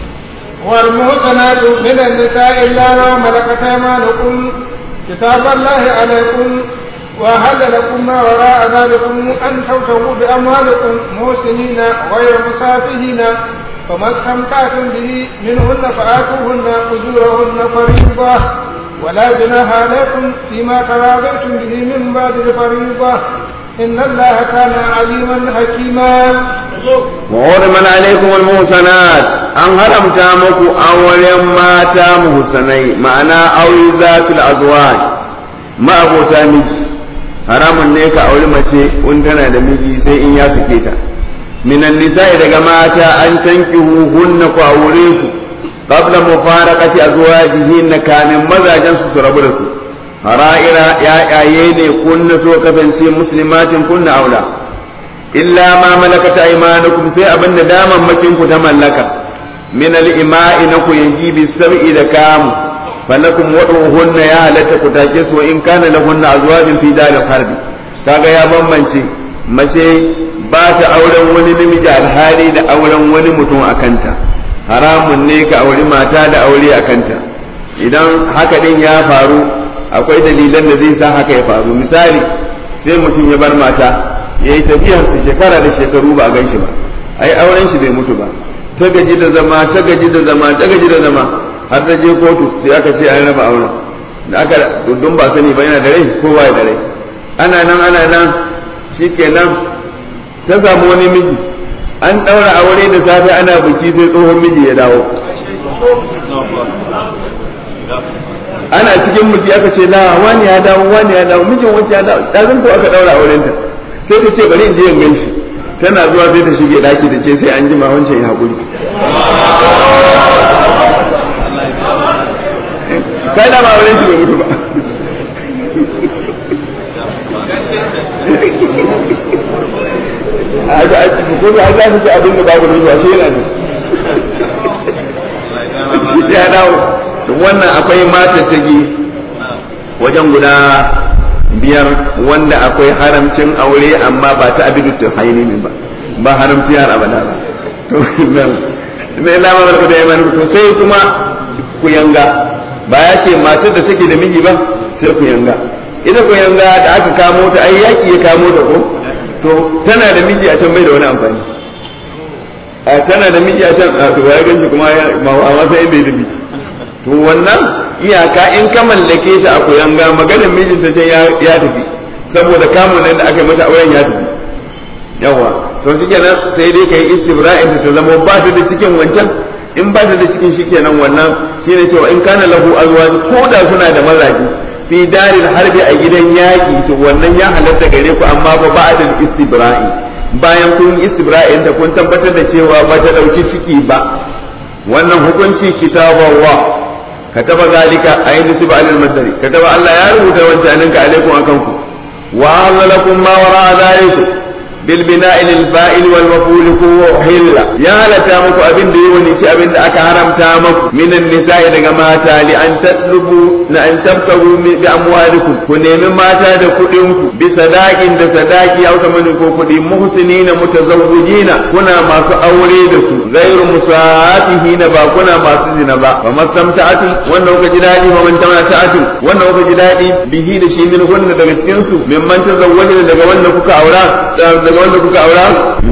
والمحسنات من النساء إلا ما ملكت أيمانكم كتاب الله عليكم وهل لكم ما وراء ذلكم أن تبتغوا بأموالكم محسنين غير مسافهين فما استمتعتم به منهن فآتوهن أجورهن فريضة ولا جناح عليكم فيما تراضيتم به من بعد الفريضة إن الله كان عليما حكيما وحرم عليكم المحسنات أن هرمت مكو أولا ما تام حسني معنى أو ذات الأزواج ما أبو مجي haramun ne ka auri mace in tana da miji sai in ya fike ta minan nisa'i daga mata an tankihu hunna ku aure su qabla mufaraqati azwajihinna kamin mazajen su su rabu da su hara'ira ya'yaye ne kunna so kasance muslimatin kunna aula illa ma malakat aymanukum sai abin da daman makin ku ta mallaka min al-ima'i na ku yanji bi sab'i da kamu falakum waduhunna ya halatta ku take su in kana lahunna azwajin fi daril harbi kaga ya bambance mace ba ta auren wani namiji alhali da auren wani mutum a kanta haramun ne ka auri mata da aure a kanta idan haka din ya faru akwai dalilan da zai sa haka ya faru misali sai mutum ya bar mata ya yi tafiyarsa shekara da shekaru ba a gan shi ba ai auren shi bai mutu ba ta gaji da zama ta gaji da zama ta gaji da zama har ta je kotu sai aka ce an raba auren da aka dundun ba sani ba yana da rai ko ba da rai ana nan ana nan shikenan ta samu wani miji an ɗaura aure da safe ana biki sai tsohon miji ya dawo ana cikin biki aka ce la wani ya dawo wani ya dawo mijin wancan ya dawo ɗazin ko aka ɗaura aurenta sai ta ce bari in je in gan shi tana zuwa sai ta shige daki da ce sai an jima wancan ya haƙuri kai da ba wurin shi bai mutu ba a ga a ciki ko ga za su ci abin da babu ruwa shi yana ne shi ya dawo wannan akwai mata ta gi wajen guda biyar wanda akwai haramcin aure amma ba ta abidu ta haini ba ba haramci har abada ba to me lamar ku da yaman to sai kuma ku yanga ba ya ce matar da take da miji ba sai ku yanga ita ku yanga da aka kamo ta ai yaki ya kamo ta ko to tana da miji a can bai da wani amfani a tana da miji a can a to ya ganshi kuma a masa inda ya dubi to wannan iyaka in ka mallake ta a kuyanga maganar mijinta ce ya tafi saboda kamun nan da aka yi mata auren ya tafi yawa to shi kenan sai dai kai istibra'in ta zama ba ta da cikin wancan in ba ta da cikin shi kenan wannan shine cewa in kana lahu azwaj ko da suna da mazaji fi darin harbi a gidan yaƙi to wannan ya halatta gare ku amma ba ba'da istibra'i bayan kun istibra'in da kun tabbatar da cewa ba ta dauki ciki ba wannan hukunci kitaballah كتب ذلك أي نسب على المصدر كتب الله يا رب توجهنك عليكم أكنكم وأهل لكم ما وراء ذلك بالبناء للفائل والمفعول وحل يا لتامك أبن دي ونيتي أبن أك حرم تامك من النساء دغماتا لأن تطلبوا لأن تبتغوا بأموالكم كنين ماتا دكودنكم بصداق دصداق أو ثمن كودي محسنين متزوجين كنا ما أولي دسو غير مساعاتهين با كنا ما سزنا با فما استمتعتم wannan kuka ji daɗi fa man tamata'atu wannan kuka ji daɗi bihi da shi min hunna daga cikin su mimman tazawwaja daga wanda kuka aura daga wanda kuka aura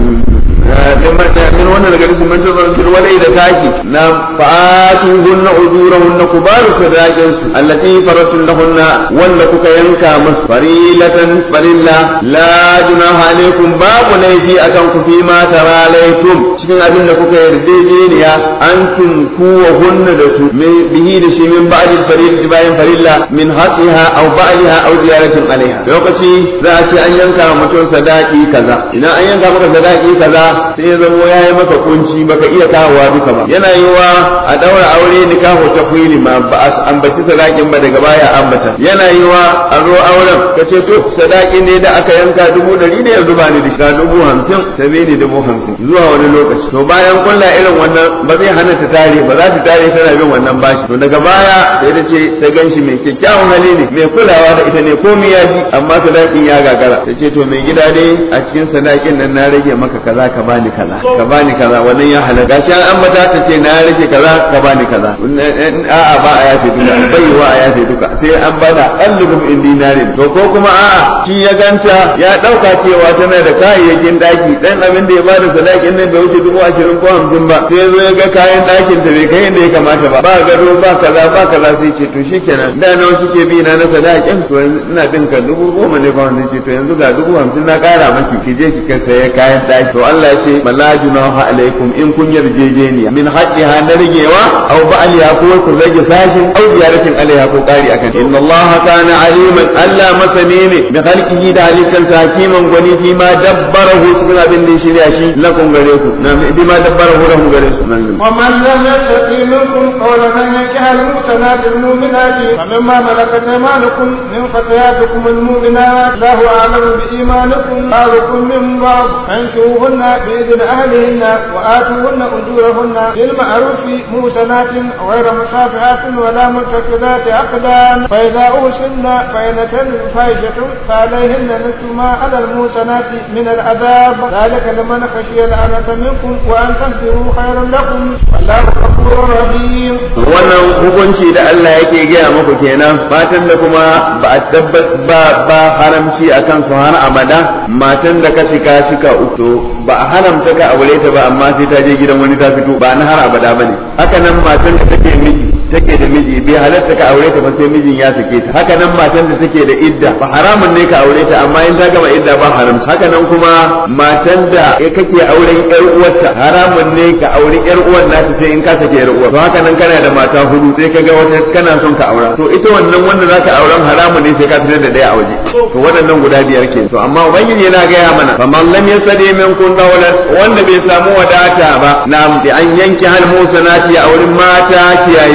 min wannan daga cikin man tazawwaja walai da taki na fa'atu hunna ujurahunna kubaru sadaqin su allati faratun lahunna wanda kuka yanka musu farilatan farilla la junaha alaikum babu laifi akan ku fi ma taralaitum cikin abin da kuka yarjejeniya antum kuwa hunna da su bihi da shi min ba'd al-farid bayan farilla min haqiha aw ba'liha aw ziyaratin alaiha lokaci za a ce an yanka mutum sadaki kaza idan an yanka maka sadaki kaza sai ya zamo yayi maka kunci baka iya kawowa duka ba yana yiwa a daura aure nikahu tafwili ma ba a ambaci sadakin ba daga baya ambata yana yiwa a zo auren ka ce to sadaki ne da aka yanka dubu ɗari ne yanzu ba ni da shiga dubu hamsin ta ni dubu hamsin zuwa wani lokaci to bayan kulla irin wannan ba zai hana ta tare ba za ta tare tana bin wannan bashi to daga baya sai ta ce ta ganshi mai kyakkyawan hali ne mai kulawa da ita ne komai ya ji amma sadakin ya gagara ta ce to mai gida dai a cikin sadakin nan na rage maka kaza ka bani kaza ka bani kaza wannan ya halaka shi an mata ta ce na rage kaza ka bani kaza a'a ba a yafe duka baiwa a yafe duka sai an bada allubum in dinarin to ko kuma a'a shi ya ganta ya dauka cewa tana da kayayyakin daki dan abin da ya bada sadakin nan bai wuce dubu ashirin ko hamsin ba sai zo ya ga kayan dakin ta bai kai yadda ya kamata ba ba gado ba kaza ba kaza sai ce to shikenan da nawa kike bi na na sadakin to ina bin ka dubu goma ne ba wanda ce to yanzu ga dubu hamsin na kara maki ki je ki kai saye kayan daki to Allah ya ce mala junaha alaikum in kun yarjejeniya min haqqiha na rigewa aw ba'aliha ko ku rage sashin aw ziyaratin alaiha ko kari akan inna Allah kana aliman Allah masani ne bi khalqihi da halittar hakiman gwani fi ma dabbarahu cikin abin da ya shirya shi lakum gare ku na bi ma dabbarahu lahu gare su nan ومن لم يستطيع منكم قولا ان ينكح المحسنات المؤمنات فمما ملكت ايمانكم من فتياتكم المؤمنات الله اعلم بايمانكم بعضكم من بعض فانكحوهن باذن اهلهن واتوهن اجورهن بالمعروف محسنات غير مصافحات ولا متخذات اقدام فاذا اوسن فان تلد فاحشه فعليهن نصف ما على المحسنات من العذاب ذلك لمن خشي العنة منكم وان تصبروا خير لكم والله غفور رحيم wannan hukunci da Allah yake gaya muku kenan matan da kuma ba a tabbat ba ba haramci akan su har abada matan da ka shika shika uku ba a haramta ka aure ta ba amma sai ta je gidan wani ta fito ba na har abada bane haka nan matan da take miji take da miji bai halatta ka aure ta ba sai mijin ya sake ta haka nan matan da take da idda ba haramun ne ka aure ta amma in ta gama idda ba haram haka nan kuma matan da kake auren yar uwarta haramun ne ka aure yar uwar nata sai in ka sake yar uwar to haka nan kana da mata hudu sai ka ga wata kana son ka aura to ita wannan wanda zaka auren haramun ne sai ka fitar da daya a waje to waɗannan guda biyar ke to amma ubangiji yana gaya mana fa man lam yasadi minkum dawlan wanda bai samu wadata ba na bi an yanke hal musanati a wurin mata kiyayayyu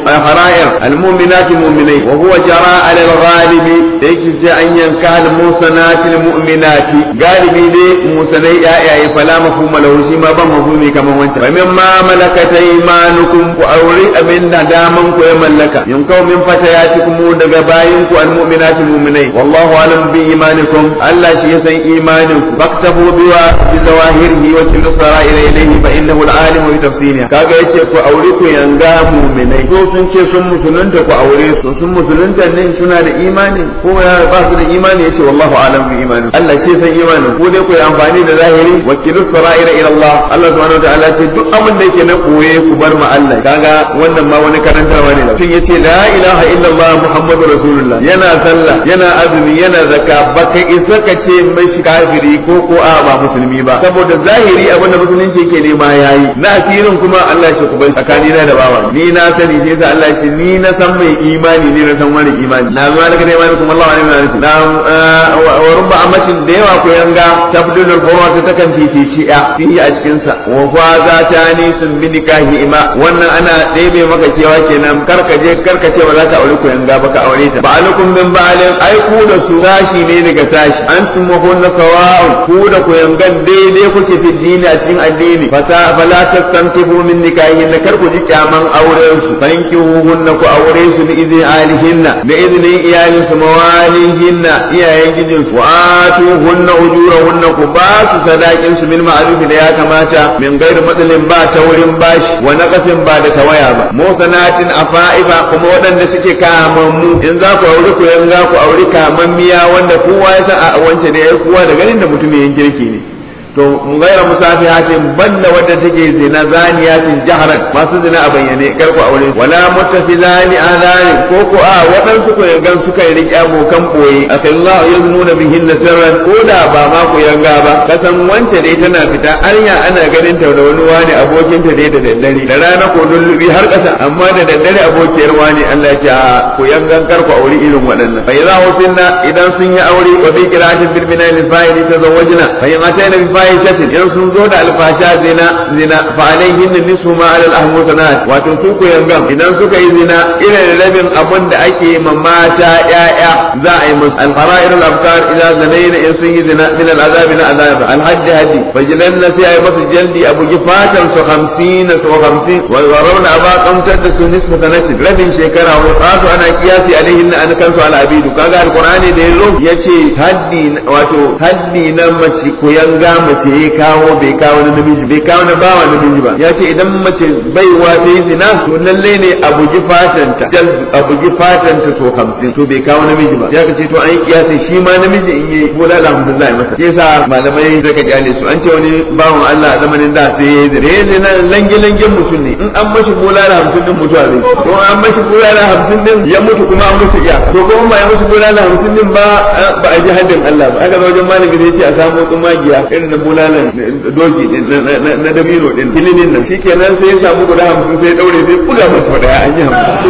hara'ir almu'minati mu'minai wa huwa jara ala al-ghalibi da yake ce an yanka al-musanati al-mu'minati galibi dai musanai yayaye fala mafhuma lahu shi ma ban mafhumi kaman wancan fa mimma malakat aymanukum ku aure abin da daman ku ya mallaka yunkau min fatayatikum daga bayin ku al-mu'minati mu'minai wallahu alam bi imanikum Allah shi ya san imanin ku faktabu biwa bi zawahirihi wa kullu sara'ila ilayhi fa innahu al-alim bi tafsiriha kaga yace ku aure ku yanga mu'minai ko sun ce sun musulunta ku aure su sun musulunta ne suna da imani ko ya ba su da imani yace wallahu alam bi imani Allah shi san imanin ku dai ku yi amfani da zahiri wa kullu sara'ila ila Allah Allah subhanahu wa ta'ala ce duk abin da yake na koye ku bar ma Allah kaga wannan ma wani karantarwa ne tun yace la ilaha illallah muhammadu rasulullah yana sallah yana azumi yana zakka baka isa ka ce mashi kafiri ko ko a ba musulmi ba saboda zahiri abin da musulunci yake nema yayi na asirin kuma Allah ya ku bai tsakani na da bawa ni na sani shi yasa Allah ya ce ni na san mai imani ne na san wani imani na zuwa daga imani kuma Allah wani imani na wa rubba amatin da yawa ko yanga tabdulul fawata ta kan fifici ya fihi a cikin sa wa fa za ta ni sun bi nikahi ima wannan ana ɗebe maka cewa kenan karka je karka ce ba za ka aure ku yanga ba ka aure ta ba'alukum min ba'alin ai ku da su sashi ne daga sashi antum wa kunna sawa'un ku da ku yangan daidai kuke fi dini a cikin addini fata fala tastankibu min nikahin kar ku ji kyaman auren su fankihuhunna ku aure su bi izin alihinna da izinin iyalin su mawalihinna iyayen gijin su atuhunna ujurahunna ku ba su sadakin su bil ma'ruf da ya kamata min gairu matsalin ba ta wurin bashi wa naqasin ba da tawaya ba musanatin afa'iba kuma waɗanda suke kamammu in za ku aure ku yan za ku aure kamammiya wanda kowa ya san a wance da ya kowa da ganin da mutumin kirki ne to gaira musafihatin banda wadda take zina zaniyatin jaharan masu zina a bayyane kar ku aure wala muttafizani adani ko ko a waɗansu ku yangan suka yi riƙe abokan boye akallahu yaznuna bihinna sirran ko da ba ma ku yanga ba kasan wance dai tana fita anya ana ganin ta da wani wani abokin ta dai da daddare da rana ko lullubi har ƙasa amma da daddare abokiyar wani Allah ya ce a ku yangan kar ku aure irin waɗannan fa idza husinna idan sun yi aure wa bi qira'atin bil bina'il fa'ili tazawwajna fa in atayna bi fahishatin in sun zo da alfasha zina zina fa alayhin nisfu ma ala al-ahmusanat wato su ku yangan idan suka yi zina irin rabin abun da ake ma mata yaya za a yi musu al-fara'ir al-afkar idan zanaina in sun yi zina min al-azab na azab al-hadd hadi fajilanna sai ay musu jaldi abu gifatan su 50 su 50 wa yarawna aba qamtar da su nisfu sanati rabin shekara wa qatu ana kiyasi alayhin an kansu al-abidu kaga al-qur'ani da yazo yace haddi wato haddi na mace ku yanga mace ya kawo bai kawo na namiji bai kawo na bawa namiji ba ya ce idan mace baiwa ta yi zina to lalle ne a bugi fatanta a bugi fatanta so hamsin to bai kawo namiji ba ya ce to an yi kiyasi shi ma namiji in yi bola alhamdulillah masa ke sa malamai zaka kyale su an ce wani bawan Allah a zamanin da sai ya yi zina ya zina lange langen mutum ne in an mashi bola da hamsin din mutuwa zai to an mashi bola da hamsin din ya mutu kuma an musu iya to kuma ba ya mashi bola da hamsin din ba ba a ji haddin Allah ba aka zo wajen malami zai ce a samu tsumagiya irin na bulalan doki na dabino din kilinin nan shikenan sai ya samu guda hamsin sai ya daure sai buga masa daya an yi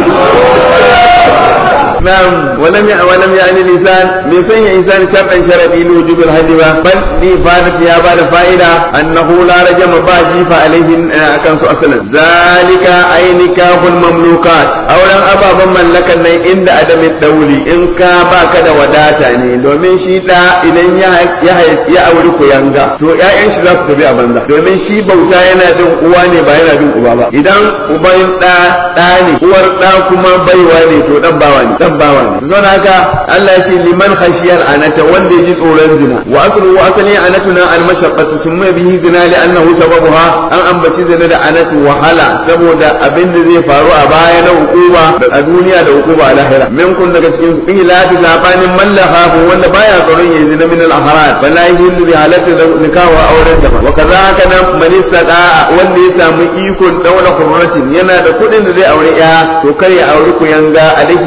نعم ولم ي... ولم يعني الإنسان من سن إنسان شرطا شرطي لوجوب الحج بل لي فادت يا بعد فائدة أنه لا رجم باجي فعليه كان أصلا ذلك أي نكاح المملوكات أولا أبا من لك عند عدم الدولي إن كابا كذا وداتا ne domin shi da idan ya auri ku yanga to ƴaƴan shi za su tafi a banza domin shi bauta yana bin uwa ne ba yana bin uba ba idan uban da da ne uwar da kuma baiwa ne to dan bawa ne dan bawa ne don haka Allah ya ce liman khashiyal anata wanda ya ji tsoron zina wa aslu wa asli anatuna al mashaqqatu thumma bihi zina li annahu sababuha an ambaci zina da anatu wahala saboda abin da zai faru a baya na hukuma a duniya da hukuma a lahira min kun daga cikin ilafi zabanin mallaha ko wanda baya tsoron ya zina min al ahrar bala yahillu bi halati da nikawa auren da wa kazaka nan man istada wanda ya samu ikon daula hurratin yana da kudin da zai aure ya to kar ya aure ku yanga alaihi shafi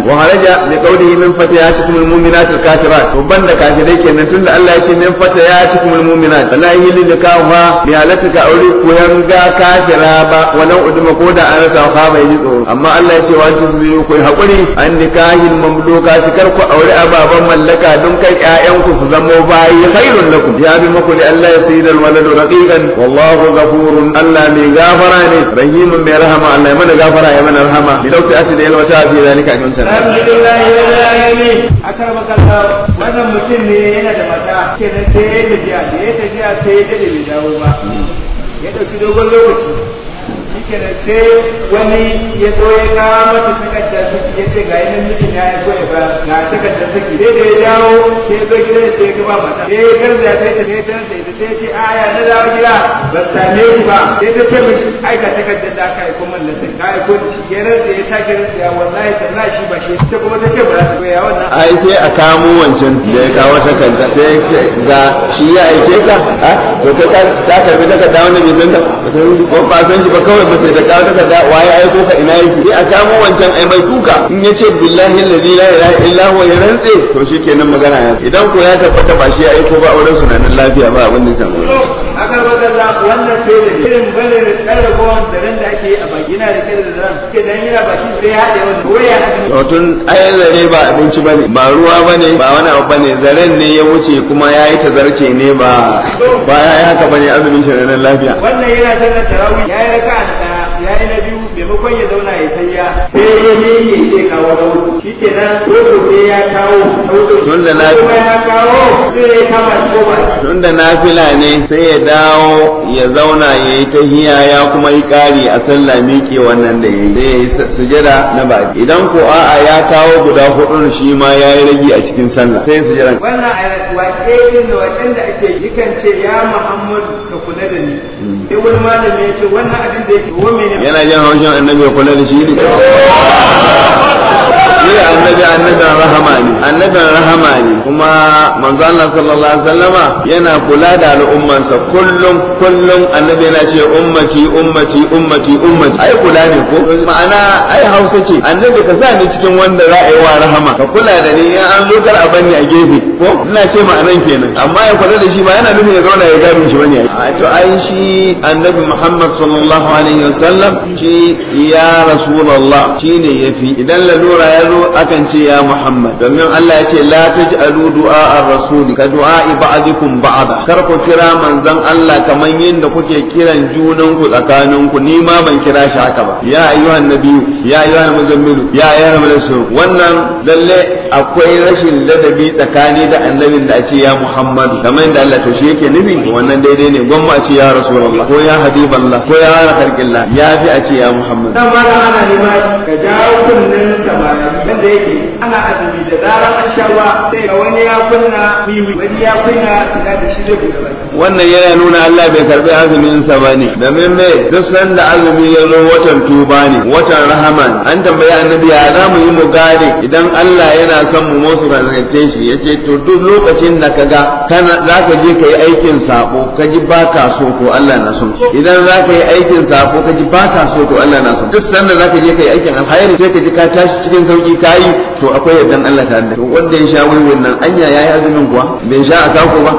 wa haraja bi qawlihi min fatayatikum almu'minat alkafirat to banda kafirai kenan tunda Allah yake min fatayatikum almu'minat la yili nikaha bi halatika aure ko yanga kafira ba walau uduma ko da an rasa ka bai ji tsoro amma Allah ya ce wa tusbiru ku hakuri an nikahin mamluka kar ku aure ababan mallaka don kai ƴaƴanku su zama bayi khairun lakum ya bi muku li Allah yasidal waladu raqiqan wallahu ghafurun Allah mai gafara ne rahimun mai rahama Allah ya mana gafara ya mana rahama bi dauki asida yalwata fi zalika ajun sana alhamdulillah rabbil alamin akara makalla wannan mutum ne yana da mata kenan sai ya tafiya da ya tafiya sai ya dade bai dawo ba ya dauki dogon lokaci shikenan sai wani ya zo ya kawo mata takardar saki ya ce ga yanan mijin ya so ya ba ga takardar saki sai da ya dawo sai ya zo gidan sai ya gaba mata sai ya garza sai ta sai ta sai ta sai ya ce aya na dawo gida ba su same ki ba sai ta ce mishi ai ga takardar da aka aiko man na sai ka aiko da shi kenan sai ya sake rantsa ya wallahi tallahi shi ba shi ta kuma ta ce ba za ta goya wannan ai sai a kamo wancan da ya kawo takarda sai ga shi ya aike ka ha to kai ta karbi takarda wanda bai san ka ko ba san shi ba kawai ba sai da kawo takarda waye aiko ka ina yake sai a kamo wancan ai mai tuka in ya ce billahi allazi la ilaha illa huwa ya rantse to shikenan magana ya idan ko ya tabbata ba shi ya aiko ba auren su nan lafiya ba abin da ya samu aka wadanda wannan sai da irin bane da tsare kowan da ran da ake yi a baki na da kira da ran ke dan yana baki sai ya haɗe wannan ko ya haɗe to tun ayan zare ba abinci bane ba ruwa bane ba wani abu bane zaren ne ya wuce kuma ya yi tazarce ne ba ba ya yi haka bane azumin shi nan lafiya wannan yana sallar tarawih ya yi raka'a da ɗaya ya yi na biyu maimakon ya zauna ya tayya sai ya ne ya ce kawo na uku shi ke nan ko gobe ya kawo na uku Tun da na- kuma ya kawo sai ya kama shi ko ba tunda nafila ne sai ya dawo ya zauna ya yi tahiya ya kuma yi ƙari a sallah miƙe wannan da ya yi sai ya yi sujada na baki idan ko a'a ya kawo guda hudu shi ma ya yi ragi a cikin sallah sai sujada wannan a waƙe din da waƙen da ake yi kan ce ya Muhammadu ka kula da ni sai wani malami ya ce wannan abin da yake wa mene yana jin haushin annabi ya kula da shi ne shi annabi annabin rahama ne annabin rahama ne kuma manzo Allah sallallahu alaihi wasallama yana kula da al'ummansa kullum kullum annabi yana ce ummati ummati ummati ummati ai kula ne ko ma'ana ai hausa ce annabi ka sa ni cikin wanda za a yi wa rahama ka kula da ni in an zo kar a bani a gefe ko ina ce ma'anan kenan amma ya kula da shi ba yana nufin ya zauna ya gado shi bane a to ai shi annabi Muhammad sallallahu alaihi wasallam shi ya rasulullah shine yafi idan lalura ya zo akan ce ya Muhammad domin Allah ya ce la taj'alu du'a ar-rasul ka du'a ba'dikum ba'da kar ku kira manzon Allah kaman yadda kuke kiran junan ku tsakanin ku ni ma ban kira shi haka ba ya ayyuhan nabiyyu ya ayyuhan muzammilu ya ayyuhan rasul wannan lalle akwai rashin ladabi tsakani da annabin da a ce ya Muhammad kamar yadda Allah to shi yake nufi wannan daidai ne gwamma a ce ya rasulullah ko ya habiballah ko ya khalqillah ya fi a ce ya Muhammad dan ma ana nema ka jawo kunnen samari wanda yake ana azumi da zarar an sha ruwa sai ga wani ya kunna mimi wani ya kunna ina da shi zai buɗe baki wannan yana nuna Allah bai karbi azumin sa bane domin me duk sanda azumi ya zo watan tuba ne watan rahama ne. an tambayi annabi ya za mu yi mu gane idan Allah yana son mu musu razance shi yace to duk lokacin da kaga kana zaka je kai aikin sabo ka ji baka so to Allah na son idan zaka yi aikin sabo ka ji baka so to Allah na son duk sanda zaka je kai aikin alkhairi sai ka ji ka tashi cikin sauki kayi to akwai yardan Allah tare da kai. wanda ya sha wurin nan anya yayi azumin kuwa bai sha a sako ba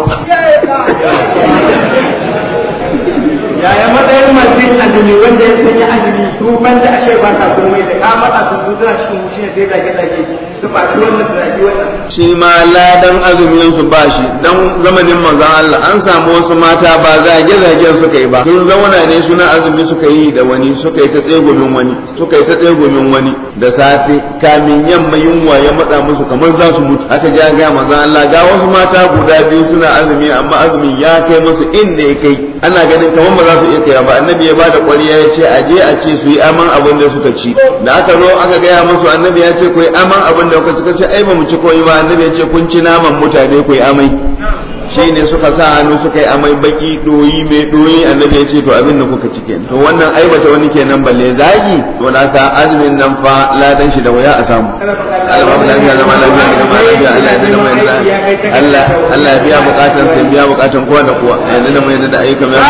yaya matsayin masu yin azumi wanda ya sanya azumi su ban da ashe ba sa komai da ka matsa su su suna cikin wushi ne sai zage zage su ɓaci wannan su zage wannan shi ma ladan azumin su ba shi dan zamanin manzon Allah an samu wasu mata ba zage zage suka yi ba sun zauna ne suna azumi suka yi da wani suka yi ta tsegumin wani suka yi ta tsegumin wani da safe kamin yamma yunwa ya matsa musu kamar za su mutu aka ja ga manzon Allah ga wasu mata guda biyu suna azumi amma azumin ya kai musu inda ya kai ana ganin kamar ba za su iya kai ba annabi ya bada kwariya ya ce aje a ce su yi aman abin da suka ci da aka zo aka gaya musu annabi ya ce ku yi aman abin da kuka ci ce ai ba mu ci koyi ba annabi ya ce kun ci naman mutane ku yi amai shine suka sa hannu suka yi amai baki doyi mai doyi annabi ya ce to abin da kuka cike to wannan aibata wani kenan balle zagi to da ka azumin nan fa ladan shi da waya a samu Allah ba lafiya zama lafiya da zama lafiya Allah ya da mai Allah Allah ya biya bukatun sai biya bukatun kowa da kowa ya da mai da ayyukan ya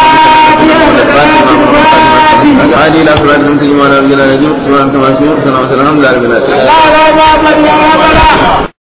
هذه لا صلاة من تجمعنا رجلا نجم سبحانك ما شئت سلام الحمد لله رب العالمين